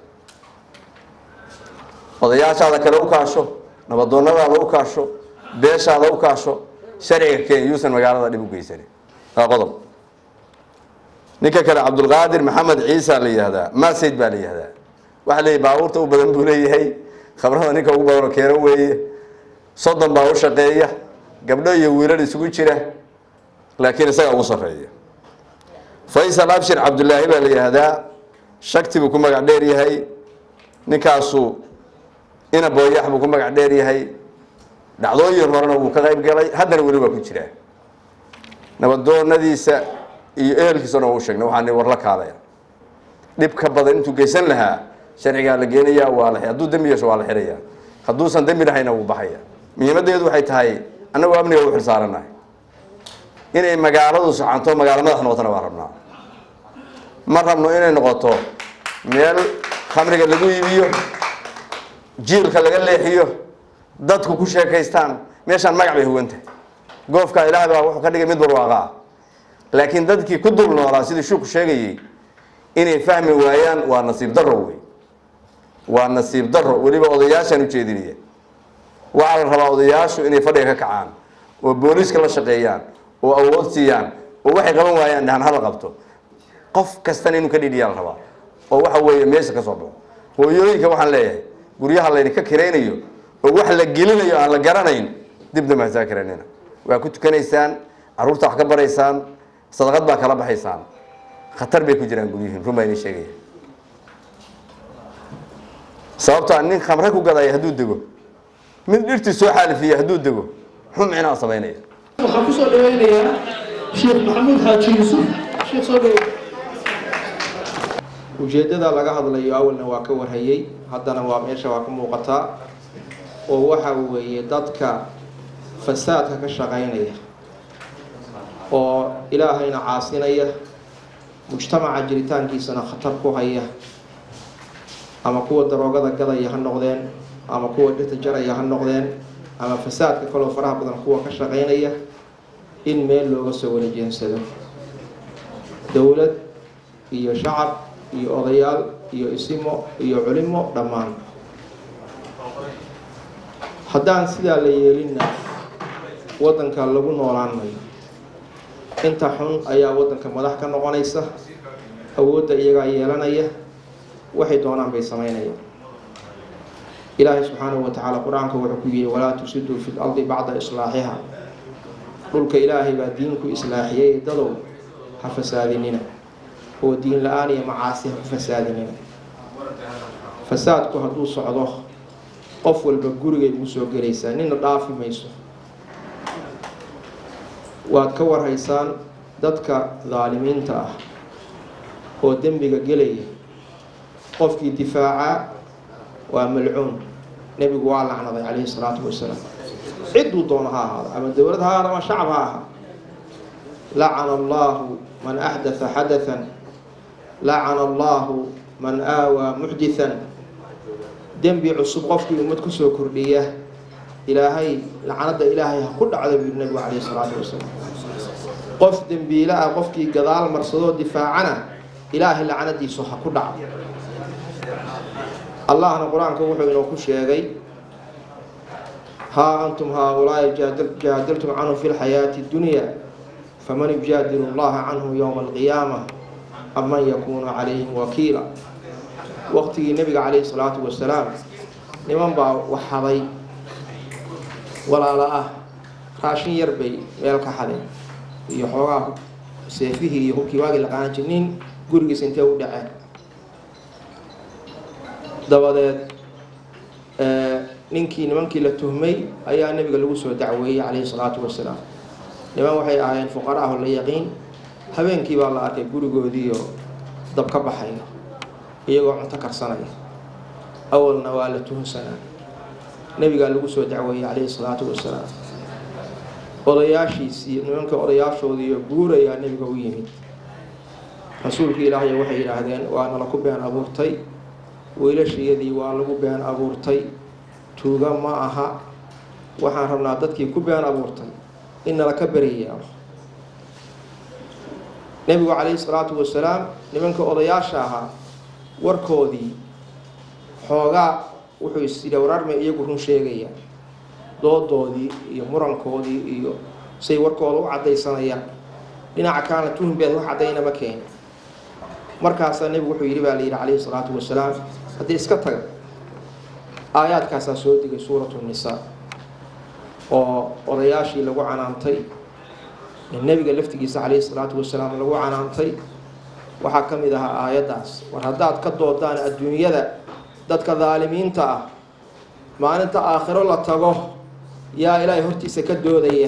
odayaashaada kale u kaasho nabadoonadaada u kaasho beeshaada u kaasho sharciga keen yuusan magaalada dhib u geysanin waa qodob ninka kale cabdulqaadir maxamed ciisa la yihahdaa masayd baa la yihahdaa waxaa leeyahy baabuurta u badan buu leeyahay khabrada ninka ugu badanoo keeno weeye soddon baa u shaqeeya gabdho iyo wiilal isugu jira laakiin isaga ugu sarreeya faysal abshir cabdulaahi baa la yihahdaa shakti buu ku magac dheer yahay ninkaasu ina booyax buu ku magac dheer yahay dhacdooyin horena wuu ka qayb galay haddana weli waa ku jiraa nabadoonadiisa iyo ehelkiisana waa u sheegnay waxaan war la kaalaya dhib ka badan intuu geysan lahaa sharcigaa la geenayaa waa la hadduu dembi yeesho waa la xirayaa hadduusan dembi lahayna wuu baxaya muhiimaddeedu waxay tahay annagu amniga u xilsaaranahay inay magaaladu socanto magaalo madax noqotona waa rabnaa ma rabno inay noqoto meel khamriga lagu iibiyo jiilka laga leexiyo dadku ku sheekaystaan meeshaan magac bay hugan tahay goofka ilaah baa wuxuu ka dhigay mid barwaaqa ah laakiin dadkii ku dul noolaa sidii shuuku sheegayey inay fahmi waayaan waa nasiib darro wey waa nasiib darro weliba odayaashaan ujeedinaya waxaa la rabaa odayaashu inay fadhiga ka kacaan oo booliiska la shaqeeyaan oo awood siiyaan oo waxay qaban waayaan dhahan hala qabto qof kastana inuu ka dhidhiyaa la rabaa oo waxa weeye meesha ka soo baxo hooyooyinka waxaan leeyahay guryaha laydinka kiraynayo oo wax la gelinayo aan la garanayn dibna mahadsaa kiraynina waa ku tukanaysaan carruurta wax ka baraysaan sadaqad baa kala baxaysaan khatar bay ku jiraan guryihiin run baa idin sheegaya sababtaa nin khamre ku gadaya hadduu dego mid dhirtii soo xaalifiya hadduu dego muxuu micnaa samaynaya waxaan kusoo dhaweynayaa sheekh maxamuud xaaji yuusuf sheekh soo dhawo ujeeddada laga hadlayo awalna waa ka warhayey haddana waa meesha waa ka muuqataa oo waxa weeye dadka fasaadka ka shaqaynaya oo ilaahayna caasinaya mujtamaca jiritaankiisana khatar ku haya ama kuwa daroogada gadaya ha noqdeen ama kuwa dhirta jaraya ha noqdeen ama fasaadka kaloo faraha badan kuwa ka shaqaynaya in meel looga soo walajeensado dowlad iyo shacab iyo odayaal iyo isimo iyo culimo dhammaan haddaan sidaa la yeelinna waddanka lagu noolaan mayo inta xun ayaa waddanka madax ka noqonaysa awoodda iyagaa yeelanaya waxay doonaan bay samaynayaan ilaahay subxaanahu wa tacaala qur-aanka wuxuu ku yidhi walaa tusiduu fi lardi bacda islaaxiha dhulka ilaahay baa diinku islaaxiyay dadow ha fasaadinina oo diin la-aan iyo macaasi ha ku fasaadinina fasaadku hadduu socdo qof walba gurigay ugu soo gelaysaa nina dhaafi mayso waad ka warhaysaan dadka daalimiinta ah oo dembiga gelaya qofkii difaaca waa malcuun nebigu waa lacnaday calayhi salaatu wasalaam cidduu doono ha ahaado ama dowlad ha ahaado ama shacab ha ahaa lacana allahu man axdatha xadathan lacana allahu man aawaa muxdithan dembi cusub qofkii ummad kusoo kordhiya ilaahay lacnada ilaahay ha ku dhacda buu nabigu calayhi salaatu wasalaam qof dembiile ah qofkii gadaal marsadoo difaacana ilaahay lacnadiisu ha ku dhacdo allahna qur-aanka wuxuu inoo ku sheegay haa antum haaulaai jaadaltum canhu fi lxayaati dunya faman yujaadilu allaha canhu yowma alqiyaama am man yakuunu calayhim wakiila waqtigii nebiga calayhi salaatu wasalaam niman baa waxhaday walaalo ah raashin yar bay meel ka xadeen iyo xoogaa seefihii iyo hubkii waagii la qaadan jir nin gurigiisa intee u dhaceen dabadeed ninkii nimankii la tuhmay ayaa nebiga lagu soo dacweeyey calayhi salaatu wasalaam niman waxay ahaayeen fuqaraaho la yaqiin habeenkii baa la arkay gurigoodiiyo dab ka baxaya iyagoo cunto karsanaya awalna waa la tuhunsanaa nebigaa lagu soo dacweeyey calayhi salaatu wasalaam odayaashiisii nimanka odayaashoodiiyo guurayaa nebiga u yimid rasuulkii ilaahay waxay yidhaahdeen waa nala ku been abuurtay wiilashiyadii waa lagu been abuurtay tuuga ma aha waxaan rabnaa dadkii ku been abuurtay in nala ka beriyaabo nebigu calayhi salaatu wasalaam nimanka odayaasha ahaa warkoodii xoogaa wuxuu isyidhi wararmay iyagu run sheegaya doodoodii iyo murankoodii iyo say warkooda u caddaysanayaan dhinaca kaana tuhun beed wax caddaynama keeni markaasaa nebigu wuxuu yidhi baa la yidhi calayhi salaatu wasalaam haddii iska taga aayaadkaasaa soo digay suuratu nisaa oo odayaashii lagu canaantay nebiga laftigiisa calayhi salaatu wasalaam lagu canaantay waxaa ka mid ahaa aayaddaas war haddaad ka doodaan adduunyada dadka daalimiinta ah maalinta aakhiro la tago yaa ilaahay hortiisa ka doodaya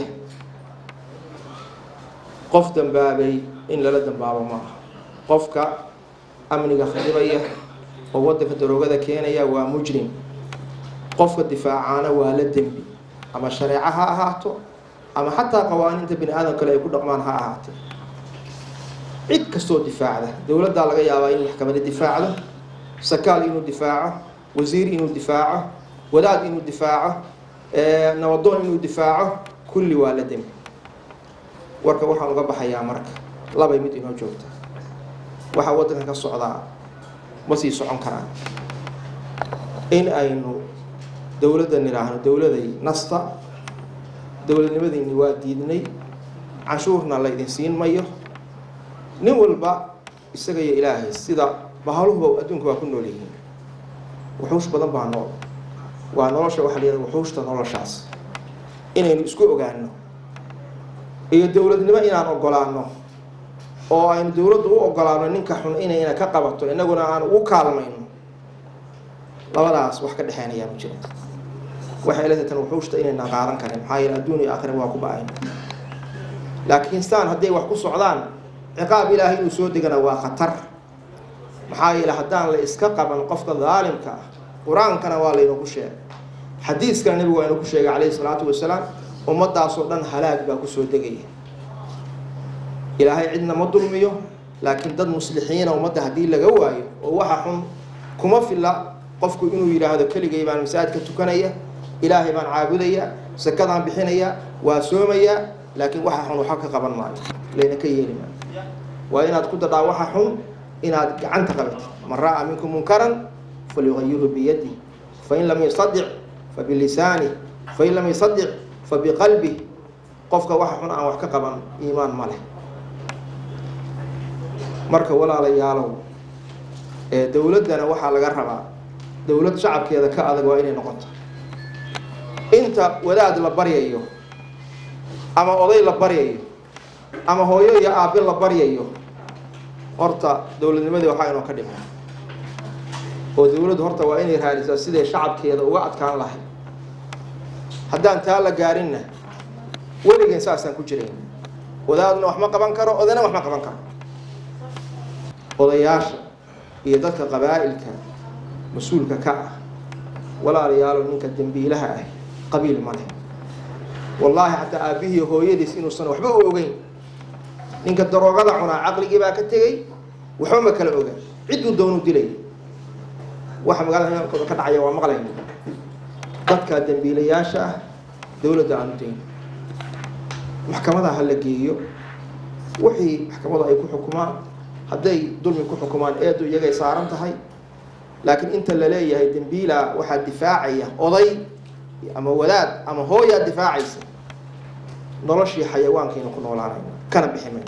qof dambaabay in lala dambaabo ma aha qofka amniga khadibaya oo waddanka daroogada keenaya waa mujrim qofka difaacaana waa la dembi ama shareeco ha ahaato ama xataa qawaaniinta bini aadam kale ay ku dhaqmaan ha ahaatee cid kastoo difaacda dowladdaa laga yaabaa in maxkamada difaacdo sakaal inuu difaaco wasiir inuu difaaco wadaad inuu difaaco nabadoon inuu difaaco kulli waa la dembi warka waxaan uga baxayaa marka labay mid inoo joogta waxaa waddanka ka socdaa ma sii socon karaan in aynu dowladda nidhaahno dowladay nasta dowladnimadiinni waa diidnay canshuurna la ydin siin mayo nin walba isaga iyo ilaahay sida bahaluhuba adduunka waa ku nool yihiin wuxuush badan baa nool waa nolosha waxaa la yidhahda wuxuushta noloshaas inaynu isku ogaano iyo dowladnimo inaan ogolaano oo aynu dowladdu u ogolaano ninka xun inayna ka qabato innaguna aan ugu kaalmayno labadaas wax ka dhexeynayaan u jira waxay leedahay tan wuxuushta inayna qaadan karin maxaa yeele adduun iyo aakhira waa ku ba-ayna laakiin saan hadday wax ku socdaan ciqaab ilaahay inuu soo degana waa khatar maxaa yeele haddaan la iska qaban qofka daalimka ah qur-aankana waa laynaku sheegay xadiiskana nebigu waa inaku sheegay calayhi salaatu wasalaam ummadaasoo dhan halaag baa kusoo degaya ilaahay cidna ma dulmiyo laakiin dad muslixiina ummadda haddii laga waayo oo waxa xun kuma filla qofku inuu yidhaahdo keligay baan masaajidka tukanaya ilaahay baan caabudaya sakadaan bixinaya waa soomaya laakiin waxa xun waxa ka qaban maayo layna ka yeeli maayo waa inaad ku dadhaa waxa xun inaad gacanta qabatid man ra'aa minkum munkaran falyugayirhu biyadi fain lam yastadic fabilisaani fain lam yastadic fabiqalbi qofka waxa xun aan wax ka qaban iimaan ma leh marka walaalayaalow ee dowladdana waxaa laga rabaa dowlad shacabkeeda ka adag waa inay noqoto inta wadaad la baryayo ama oday la baryayo ama hooyo iyo aabe la baryayo horta dowladnimadii waxaa inoo ka dhima oo dowladdu horta waa inay raadisaa siday shacabkeeda uga adkaan lahayd haddaan taa la gaarinna weligeen saasaan ku jirayn wadaadna wax ma qaban karo odayna wax ma qaban karo odayaasha iyo dadka qabaa'ilka mas-uulka ka ah walaalayaalo ninka dembiilaha ah qabiil ma leh wallaahi xataa aabbihii hooyadiis inuusan waxba u ogeyn ninka daroogada cunaa caqligii baa ka tegey waxba ma kala oga cidduu doonu dilay waxa magaalada nimankooda ka dhacaya waa maqlayna dadka dembiilayaasha ah dowladda aanu dayn maxkamada ha la geeyo wixii maxkamadu ay ku xukumaan hadday dulmi ku xukumaan eedu iyagay saaran tahay laakiin inta la leeyahay dembiila waxaa difaacaya oday ama wadaad ama hooyaa difaacaysa noloshii xayawaankaynu ku noolaanayna kana bixi mayno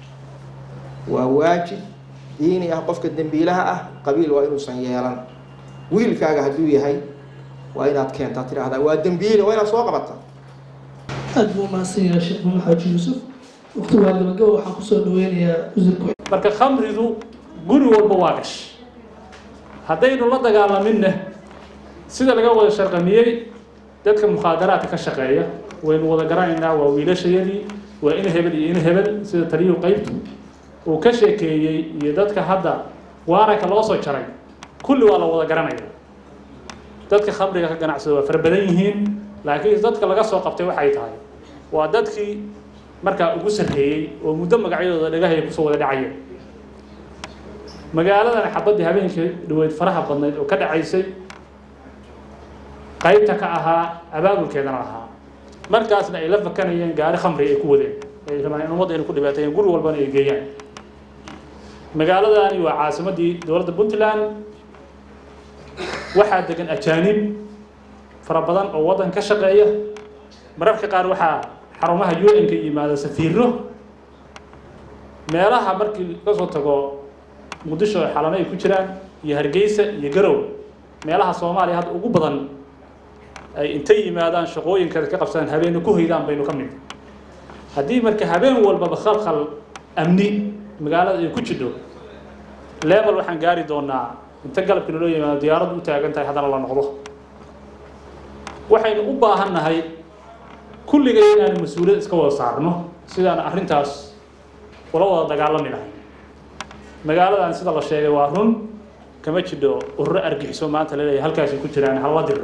waa waajib diini ah qofka dembiilaha ah qabiil waa inuusan yeelan wiilkaaga hadduu yahay waa inaad keentaa tidhaahdaa waa dembiile waa inaad soo qabataa aad buu umahadsan yahay sheekh maxamed xaaji yuusuf waqti waa gabagabo waxaan kusoo dhaweynayaa wasiirku marka khamridu guri walba waa gash haddaynu la dagaalaminna sida laga wada sharqamiyey dadka mukhaadaraadka ka shaqeeya waynu wada garanaynaa waa wiilashayadii waa in hebel iyo in hebel sida taliyuhu qaybtu uu ka sheekeeyey iyo dadka hadda waaranka loo soo jaray kulli waa la wada garanaya dadka khamriga ka ganacsada waa fara badan yihiin laakiin dadka laga soo qabtay waxay tahay waa dadkii markaa ugu sarreeyey oo muddo magacyadooda dhagahaya kusoo wada dhacaya magaaladan xabaddii habeenkii dhaweyd faraha badnayd oo ka dhacaysay qaybta ka ahaa abaabulkeedana lahaa markaasna ay la fakanayeen gaari khamri ay ku wadeen ay rabaan in ummadda inay ku dhibaateeyeen guri walbana ay geeyaan magaaladani waa caasimaddii dowladda puntland waxaa degan ajaanib fara badan oo waddan ka shaqeeya mararka qaar waxaa xarumaha u n ka yimaada safiiro meelaha markii kasoo tago muqdisho oo xalano ay ku jiraan iyo hargeysa iyo garow meelaha soomaaliya hadda ugu badan ay intay yimaadaan shaqooyinkeeda ka qabsadaan habeena ku hoydaan baynu ka mid haddii marka habeen walbaba khalkhal amni magaalada ay ku jidho level waxaan gaari doonaa inta galabkii naloo yimaado diyaaraddu u taagan tahay haddana la noqdo waxaynu u baahan nahay kulligay inaanu mas-uuliyad iska wada saarno sidaan arrintaas ula wada dagaalami lahay magaaladan sida la sheegay waa run kama jidho ururo argixiso maanta laleeyahay halkaasay ku jiraan hala diro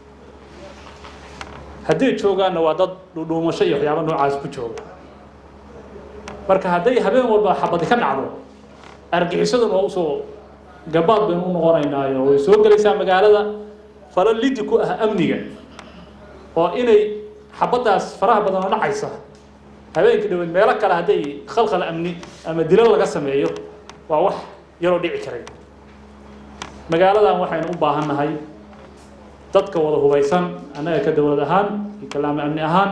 hadday joogaanna waa dad dhudhuumasho iyo waxyaaba noocaas ku jooga marka hadday habeen walba xabadi ka dhacdo argixisaduna waa usoo gabaad baynu u noqonaynaayo way soo gelaysaa magaalada falo lidi ku ah amniga oo inay xabaddaas faraha badan oo dhacaysa habeenkii dhaweed meelo kale hadday khalkhal amni ama dilo laga sameeyo waa wax yaroo dhici karay magaaladan waxaynu u baahan nahay dadka wada hubaysan annaga ka dowlad ahaan iyo kalaamo amni ahaan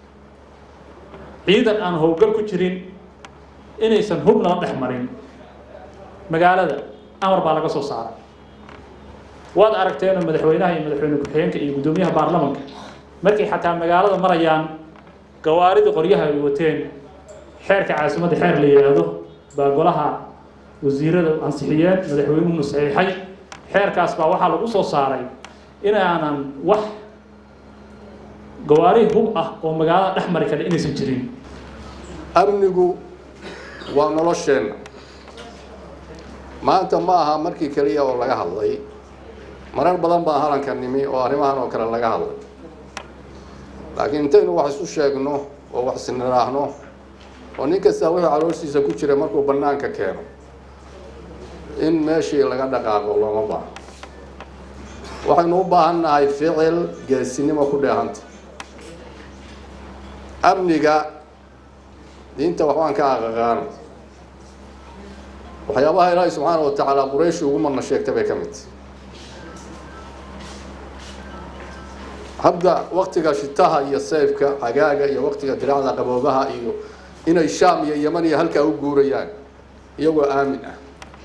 ciidan aan howlgal ku jirin inaysan hub nala dhex marin magaalada amar baa laga soo saaray waad aragteenoo madaxweynaha iyo madaxweyne ku-xigeenka iyo guddoomiyaha baarlamanka markay xataa magaalada marayaan gawaaridii qoryaha ay wateen xeerka caasimadda xeer la yidhaahdo baa golaha wasiirada ansixiyeen madaxweynuhuna saxiixay xeerkaas baa waxaa lagu soo saaray inaanan wax gawaari hub ah oo magaalada dhex mari kara inaysan jirin amnigu waa nolosheenna maanta ma aha markii keliya oo laga hadlay marar badan baa halanka nimi oo arrimahan oo kale laga hadlay laakiin intaynu wax isu sheegno oo wax isniraahno oo nin kastaa wixii calooshiisa ku jira markuu bannaanka keeno in meeshii laga dhaqaaqo looma baahno waxaynu u baahan nahay ficil geesinimo ku dheehanta amniga diinta waxbaan ka aqaqaano waxyaabaha ilaahay subxaana wa tacaala qurayshi ugu marna sheegtay bay ka mid tahay hadda waktiga shitaha iyo sayfka xagaaga iyo waktiga diracda qaboobaha iyo inay shaam iyo yeman iyo halkaa u guurayaan iyagoo aamin ah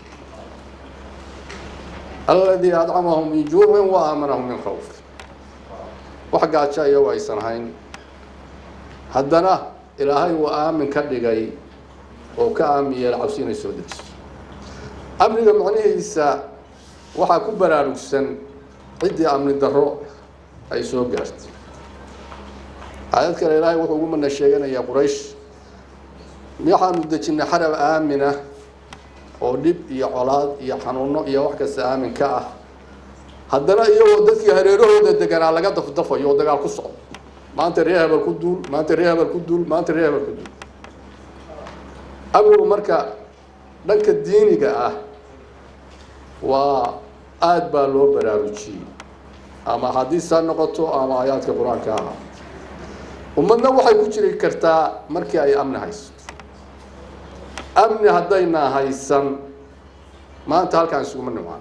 alladii adcamahum min juucin wa aamanahum min khawf wax gaaja iyagoo aysan hayn haddana ilaahay uu aamin ka dhigay oo ka aamin yeela cabsi inay soo dejiso amniga macnihiisa waxaa ku baraarugsan ciddii amni darro ay soo gaartay aayad kale ilaahay wuxuu ugu mana sheeganayaa quraysh waxaanu dejinnay xarab aamina oo dhib iyo colaad iyo xanuuno iyo wax kasta aamin ka ah haddana iyagoo dadkii hareerahooda deganaa laga dafdafayo oo dagaal ku socdo maanta ree hebel ku duul maanta ree hebel ku duul maanta ree hebel ku duul amnigu marka dhanka diiniga ah waa aada baa loo baraarujiyey ama xadiis ha noqoto ama aayaadka qur-aanka ahaa ummadna waxay ku jiri kartaa markii ay amni haysato amni haddayna haysan maanta halkaan isuguma nimaan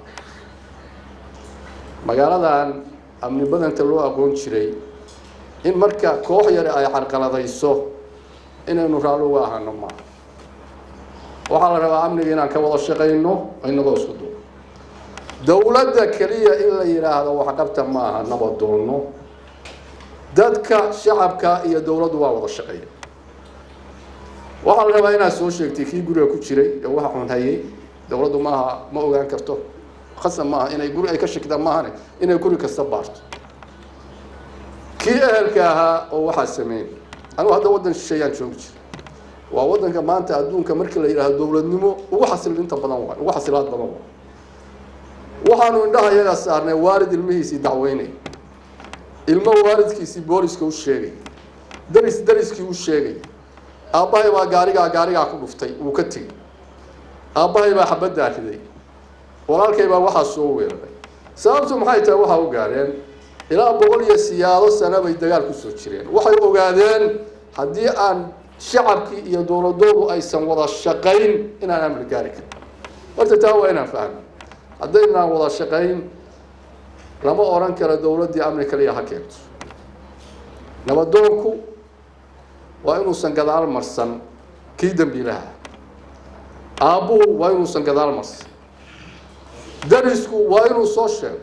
magaaladan amni badanta loo aqoon jiray in marka koox yare ay carqaladayso inaynu raalli uga ahano maaha waxaa la rabaa amniga inaan ka wada shaqayno inagoo isku duubo dowladda keliya in la yidhaahdo waxqabta maaha nabadoono dadka shacabka iyo dowladdu waa wada shaqeeya waxaa la rabaa inaad soo sheegtay kii guriga ku jiray ee waxa xun hayay dowladdu maaha ma ogaan karto khasab maaha inay guri ay ka shakidaan maahane inay guri kasta baarto kii ehelka ahaa oo waxaa sameyn anugu hadda waddan shisheeyaan joogi jira waa waddanka maanta adduunka markii la yidhaahdo dowladnimo ugu xasilinta badan waay ugu xasilaad badan waay waxaanu indhaha iyagaa saarnay waalid ilmihiisii dacweynay ilmo waalidkiisii booliska u sheegay daris dariskii u sheegay aabbahay baa gaarigaa gaarigaa ku dhuftay wuu ka tegey aabbahay baa xabaddaa riday walaalkay baa waxaa soo weeraray sababtu maxay tahay waxaa u gaadheen ilaa boqol iyo siyaado sano bay dagaal ku soo jireen waxay ogaadeen haddii aan shacabkii iyo dowladoodu aysan wada shaqayn inaan amri gaari karin horta taa waa inaan fahno haddaynaan wada shaqayn lama odhan karo dowladdii amni kaliya ha keento nabadoonku waa inuusan gadaal marsan kii dembiilaha aabbuhu waa inuusan gadaal marsan darisku waa inuu soo sheego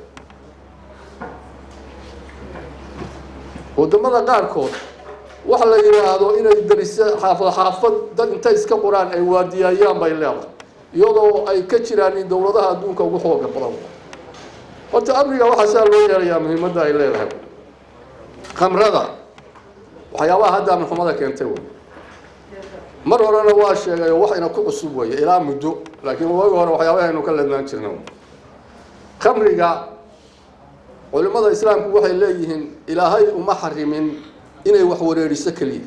wadamada qaarkood waxa la yidhaahdo inay darise xaafad xaafad dad intay iska qoraan ay waadiyaayaan bay leedahay iyadoo ay ka jiraan in dowladaha adduunka ugu xooga badan horta amniga waxaa saa loo yeelayaa muhiimadda ay leedahay khamrada waxyaabaha hadda amnixumada keentay wey mar horena waa sheegay oo waxayna ku cusub weeye ilaa muddo laakiin waagi hore waxyaabaha aynu ka lednaan jirna khamriga culimmada islaamku waxay leeyihiin ilaahay uma xarimin inay wax wareeriso keliya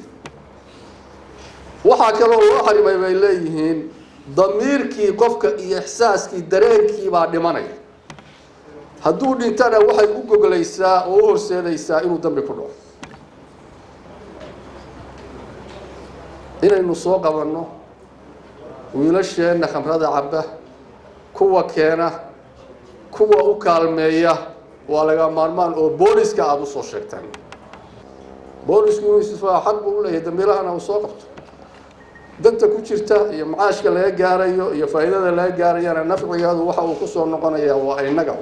waxaa kaloo loo xarimay bay leeyihiin damiirkii qofka iyo ixsaaskii dareenkii baa dhimanaya hadduu dhintana waxay u goglaysaa oo u horseedaysaa inuu dambi ku dhaco inaynu soo qabanno wiilasheenna khamrada cabba kuwa keena kuwa u kaalmeeya waa laga maarmaan oo booliska aada usoo sheegtaan boolisku inuu isfaa xaq buu u leeyahay dambiilahana uu soo qabto danta ku jirta iyo macaashka laga gaarayo iyo faa'iidada laga gaarayana nafcigeedu waxa uu kusoo noqonayaa waa innaga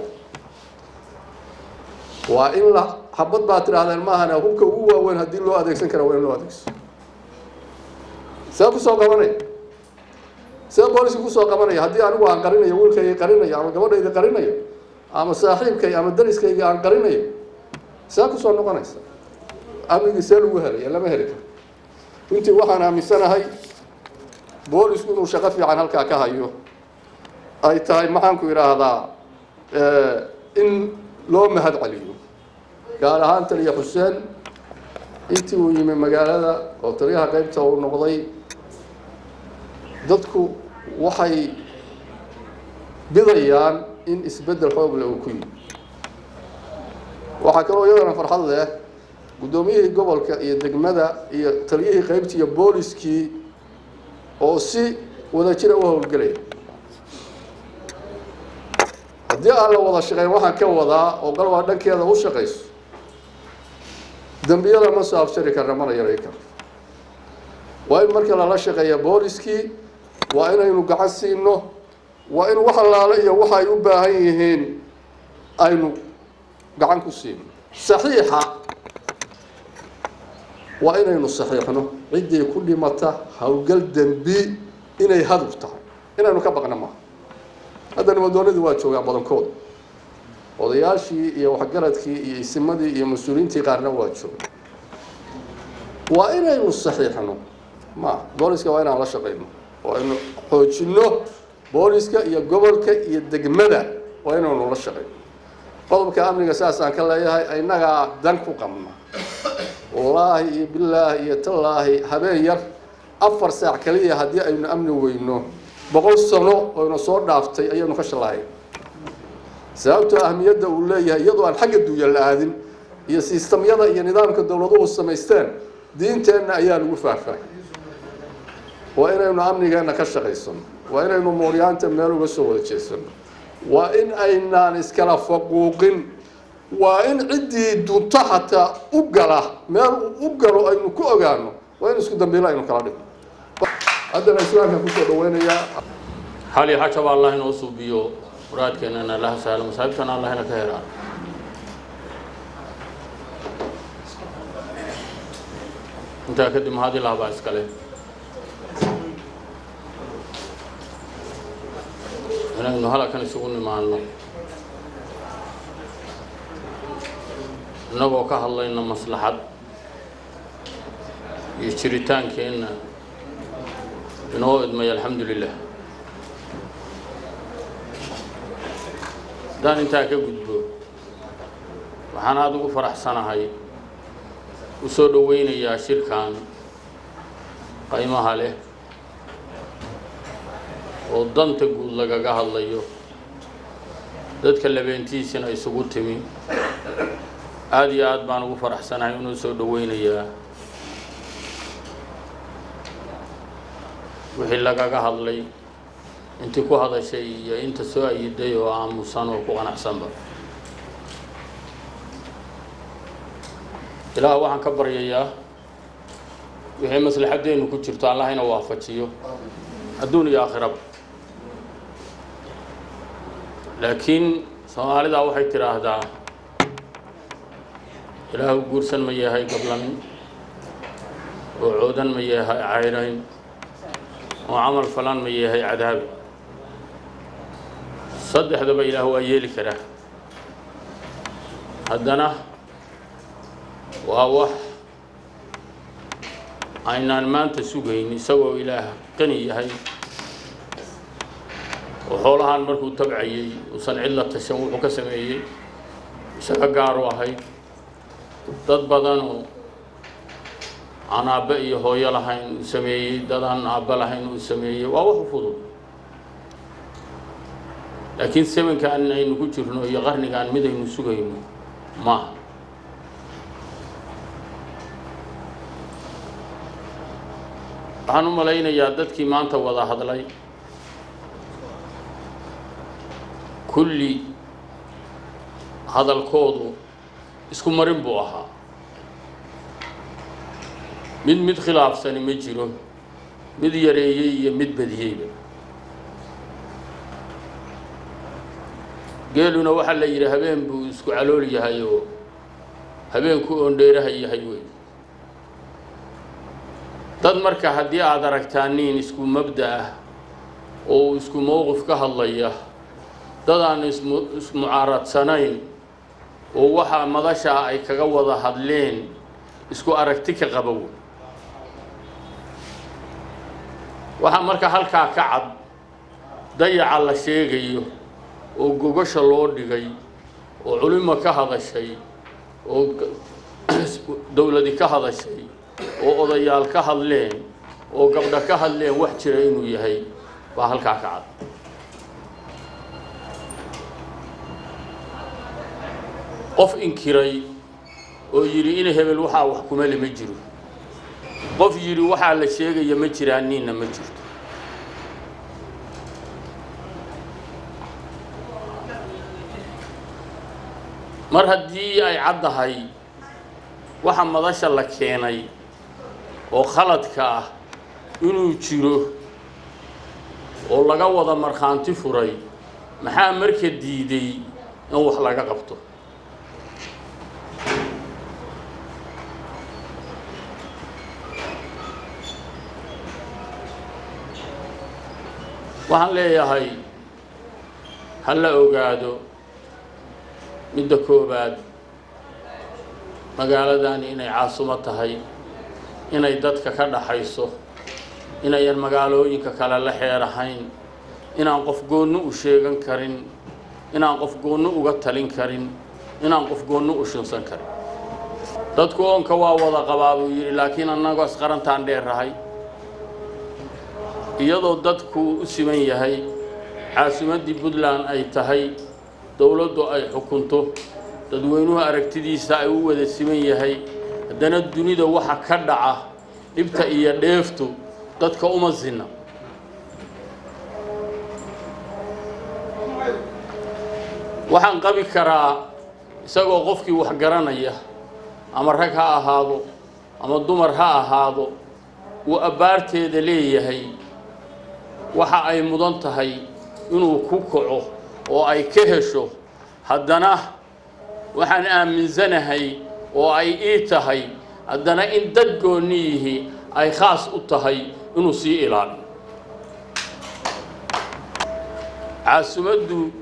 waa in la xabad baa tidhaahdeen maahana hubka ugu waaweyn haddii loo adeegsan kara waa in loo adeegso see kusoo qabanaya see booliska kusoo qabanaya haddii anigu aan qarinayo wiilkayga qarinayo ama gabadhayda qarinayo ama saaxiibkay ama dariskayga aan qarinayo see kusoo noqonaysa amnigii see lagu helaya lama heli karo runtii waxaan aaminsanahay boolisku inuu shaqo fiican halkaa ka hayo ay tahay maxaanku idhaahdaa in loo mahad celiyo gaar ahaan taliya xuseen intii uu yimi magaalada oo taliyaha qaybta uu noqday dadku waxay bidayaan in isbeddel xoogle uu ku yimi waxaa kaloo iyadana farxad leh guddoomiyihii gobolka iyo degmada iyo taliyihii qaybta iyo booliskii oo si wadajira u howlgelaya haddii aan la wada shaqeyn waxaan ka wadaa oo galwaa dhankeeda u shaqayso dembiyada ma soo abshari karna mana yaray karno waa in marka lala shaqeeya booliskii waa inaynu gacan siino waa in wax allaale iyo waxa ay u baahan yihiin aynu gacan ku siino saxiixa waa inaynu saxiixno ciddii ku dhimata howlgal dembi inay haduf tahay inaynu ka baqna maaha hadda nimadoonadii waa joogaan badankooda odayaashii iyo waxgaradkii iyo isimadii iyo mas-uuliyiintii qaarna waa jooga waa inaynu saxiixno ma booliska waa inaan la shaqayno waa inu xoojino booliska iyo gobolka iyo degmada waa inaynu la shaqayno qodobka amniga saasaan ka leeyahay innagaa dan ku qabna wallaahi iyo bilaahi iyo tallaahi habeen yar afar saac kaliya haddii aynu amni weyno boqol sano oyna soo dhaaftay ayaynu ka shallahay sababtoo ahmiyadda uu leeyahay iyadoo aan xagga duuya la aadin iyo sistamyada iyo nidaamka dowladuhu samaysteen diinteenna ayaa lagu faahfaahay waa inaynu amnigeenna ka shaqaysano waa inaynu mooryaanta meel uga soo wada jeesano waa in aynaan iskala faquuqin waa in ciddii dunto xataa u gala meel uu u galo aynu ku ogaano waa in isku dambiilo aynu kala dhigno haddana islaamka kusoo dhaweynayaa xali xajaba allah inoo suubiyo muraadkeennana allaha sahlo masaabibtana allah ina ka helaan intaa kadib mahad ilaah baa iskale inaynu halakan isugu nimaano innagoo ka hadlayna maslaxad iyo jiritaankeenna inoo idmay alxamdu lilah haddaan intaa ka gudbo waxaan aada ugu faraxsanahay u soo dhoweynayaa shirkan qaymaha leh oo danta guud lagaga hadlayo dadka labeentiisina isugu timi aada iyo aad baan ugu faraxsanahay inuu soo dhoweynayaa wixii lagaga hadlay intii ku hadashay iyo inta soo ayiday oo aamusan oo ku qanacsanba ilaah waxaan ka baryayaa wixii maslaxaddeennu ku jirto allah ina waafajiyo adduun iyo aakhiraba laakiin soomaalidaa waxay tidhaahdaa ilaahu guursan ma yahay gablamin oo coodan ma yahay cayrayn oo camal falan ma yahay cadaabi saddexdaba ilaah waa yeeli karaa haddana waa wax aynaan maanta sugayn isagoo ilaah qani yahay oo xoolahaan markuu tabcayey uusan cid la tashan wuxuu ka sameeyey isaga gaaru ahayd dad badanoo aan aabbe iyo hooyo lahayn uu sameeyey dad aan aabbe lahayn uu sameeyey waa wax u fudud laakiin semankaan aynu ku jirno iyo qarnigaan mid aynu sugayno maaha waxaan u malaynayaa dadkii maanta wada hadlay kulli hadalkoodu isku marin buu ahaa mid mid khilaafsani ma jiro mid yareeyey iyo mid badiyeyba geeluna waxaa la yidhi habeen buu isku calool yahay oo habeenku oondheeraha yahay wey dad marka haddii aada aragtaan nin isku mabda ah oo isku mowqif ka hadlaya dad aan ismu ismucaaradsanayn oo waxaa madashaa ay kaga wada hadleen isku aragti ka qaba wey waxaa marka halkaa ka cad dayaca la sheegayo oo gogasha loo dhigay oo culimo ka hadashay oo dowladi ka hadashay oo odayaal ka hadleen oo gabdho ka hadleen wax jira inuu yahay baa halkaa ka cad qof inkiray oo yidhi in hebel waxaa wax kumale ma jiro qof yidhi waxaa la sheegaya ma jiraan ninna ma jirto mar haddii ay caddahay waxa madasha la keenay oo khaladka ah inuu jiro oo laga wada markhaanti furay maxaa marka diiday in wax laga qabto waxaan leeyahay ha la ogaado midda koowaad magaaladani inay caasumo tahay inay dadka ka dhaxayso inayan magaalooyinka kale la xeer ahayn inaan qof goonno u sheegan karin inaan qof goonno uga talin karin inaan qof goonno u shinsan karin dadku oonka waa wada qabaa buu yidhi laakiin annagoo isqarantaan dheerahay iyadoo dadku u siman yahay caasimaddii puntland ay tahay dowladdu ay xukunto dadweynuhu aragtidiisa ay u wada siman yahay haddana dunida waxa ka dhaca dhibta iyo dheeftu dadka uma sinna waxaan qabi karaa isagoo qofkii wax garanaya ama rag ha ahaado ama dumar ha ahaado uu abbaarteeda leeyahay waxa ay mudan tahay inuu ku kaco oo ay ka hesho haddana waxaan aaminsanahay oo ay ii tahay haddana in dad goonniyihii ay khaas u tahay inuu sii ilaaliyo caasimaddu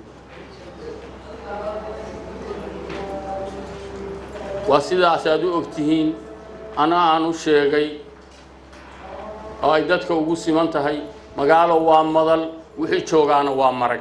waa sidaas aad u og tihiin ana aan u sheegay oo ay dadka ugu siman tahay magaalo waa madal wixii joogaana waa marag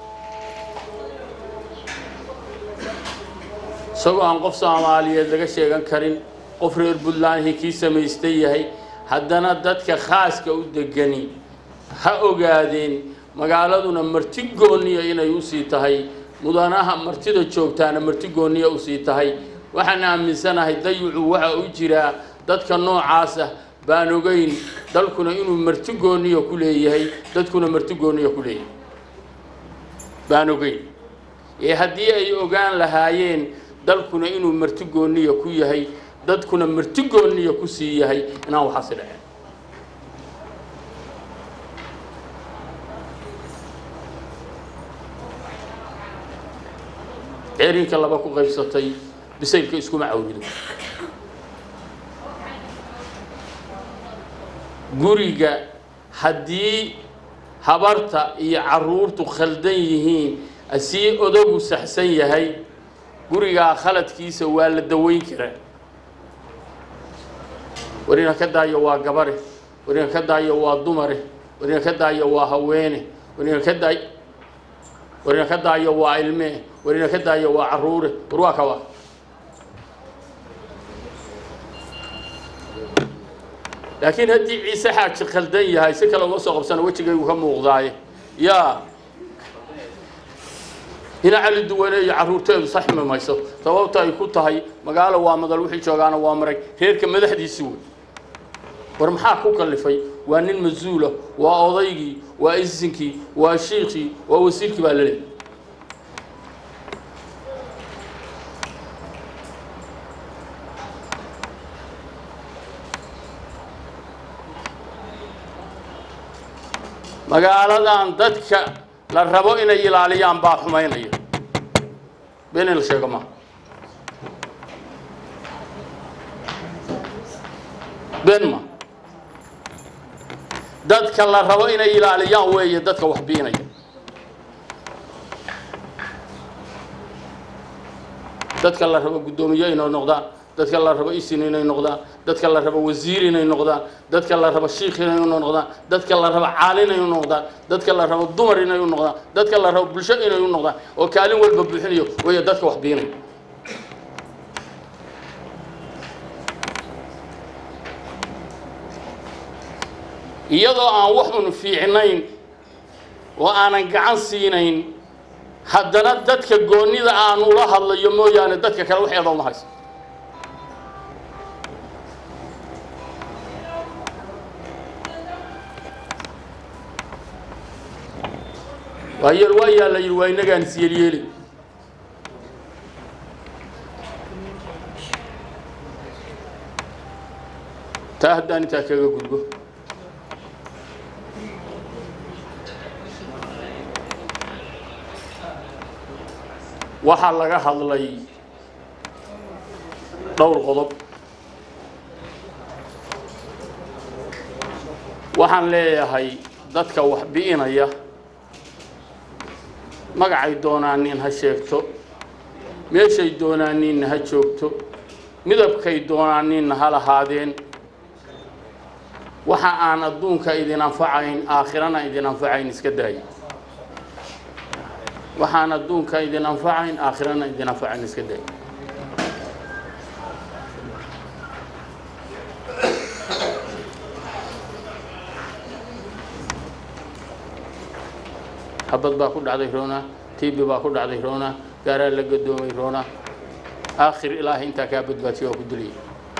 isagoo aan qof soomaaliyeed laga sheegan karin qof reer puntlandhi kii samaystay yahay haddana dadka khaaska u degani ha ogaadeen magaaladuna marti gooniya inay usii tahay mudanaha martida joogtaana marti gooniya usii tahay waxaan aaminsanahay dayucu waxa u jiraa dadka noocaasa baan ogeyn dalkuna inuu marti gooniya ku leeyahay dadkuna marti gooniya ku leeyahay baan ogeyn ee haddii ay ogaan lahaayeen dalkuna inuu marti gooniya ku yahay dadkuna marti gooniya ku sii yahay inaan waxaasi dhaceen ceerinka laba ku qaybsatay bisaylka iskuma cawrido guriga haddii habarta iyo carruurtu khaldan yihiin asii odagu saxsan yahay gurigaa khaladkiisa waa la daweyn karaa warina ka daayo waa gabare warina ka daayo waa dumare warina ka daayo waa haweene warina ka daay warina ka daayo waa ilmee warina ka daayo waa carruure war waa kawa laakiin haddii ciise xaaji khaldan yahay si kale uma soo qabsana wejigaygu ka muuqdaaye yaa hina cali duwane iyo carruurteedu saxmi mayso sababta ay ku tahay magaalo waa madal wixii joogaana waa marag reerka madaxdiisi wey war maxaa ku kallifay waa nin mas-uula waa odaygii waa isinkii waa shiikhii waa wasiirkii baa la leeyahy magaaladan dadka la rabo inay ilaaliyaan baa xumaynaya been in la sheego ma been ma dadka la rabo inay ilaaliyaan weeye dadka wax biinaya dadka la rabo guddoomiye inay noqdaan dadka la rabo isin inay noqdaan dadka la rabo wasiir inay noqdaan dadka la rabo shiikh inay noqdaan dadka la rabo caalin inay noqdaan dadka la rabo dumar inay noqdaan dadka la rabo bulsho inay noqdaan oo kaalin walba buuxinayo weeye dadka wax biinaya iyadoo aan wax un fiicnayn oo aanan gacan siinayn haddana dadka goonnida aan ula hadlayo mooyaane dadka kale waxeeda uma hayso waa yeel waa yaa la yidhi waa innagaan isyeelyeeli taa haddaan intaa kaga gudbo waxaa laga hadlay dhowr qodob waxaan leeyahay dadka wax bi'inaya magacay doonaanin ha sheegto meeshay doonaaninna ha joogto midabkay doonaaninna ha lahaadeen waxa aan adduunka idin anfacayn aakhirana idin anfacayn iska daaya waxaan adduunka idin anfacayn aakhirana idin anfacayn iska daaya habad baa ku dhacday roona tibi baa ku dhacday roona gaaraa la gadoomay roona aakhir ilaahay intaa kaa badbaadiyo waa ku dilaya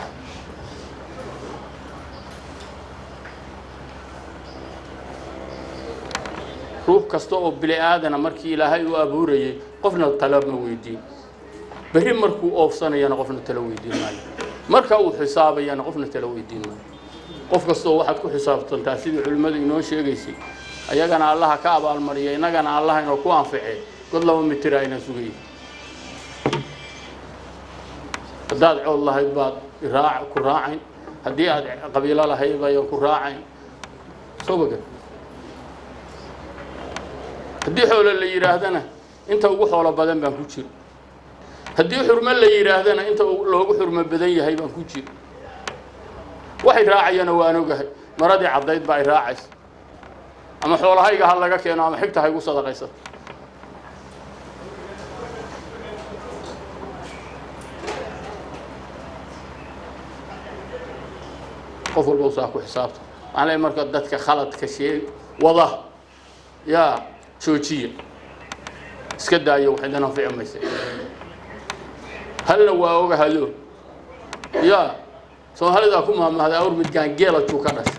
ruux kasta oo bili aadana markii ilaahay u abuurayay qofna talo ma weydiin berri markuu oofsanayana qofna talo weydiin maayo marka uu xisaabayana qofna talo weydiin maayo qof kastoo waxaad ku xisaabtantaa sidii culimmadu inoo sheegaysay ayagana allaha ka abaalmariya innagana allaha inoo ku anficee god laba mitira aynan sugayay haddaad cood lahayd baad iraac ku raacayn haddii aad qabiilo lahayd bayan ku raacayn soo baga haddii xoolo la yidhaahdana inta ugu xoolo badan baan ku jiro haddii xurmo la yidhaahdana inta loogu xurmo badan yahay baan ku jiro waxay raacayana waan ogahay maradii caddayd baa ay raacaysa ama xoolahayga ha laga keeno ama xigta haygu sadaqaysato qof walba saa ku xisaabta waxaan leeyahay marka dadka khaladka sheeg wada yaa joojiya iska daayo wax idin anfici maysa halna waa ogahado yaa soomaalidaa ku maamahda awr midgaan geela juu ka dhashay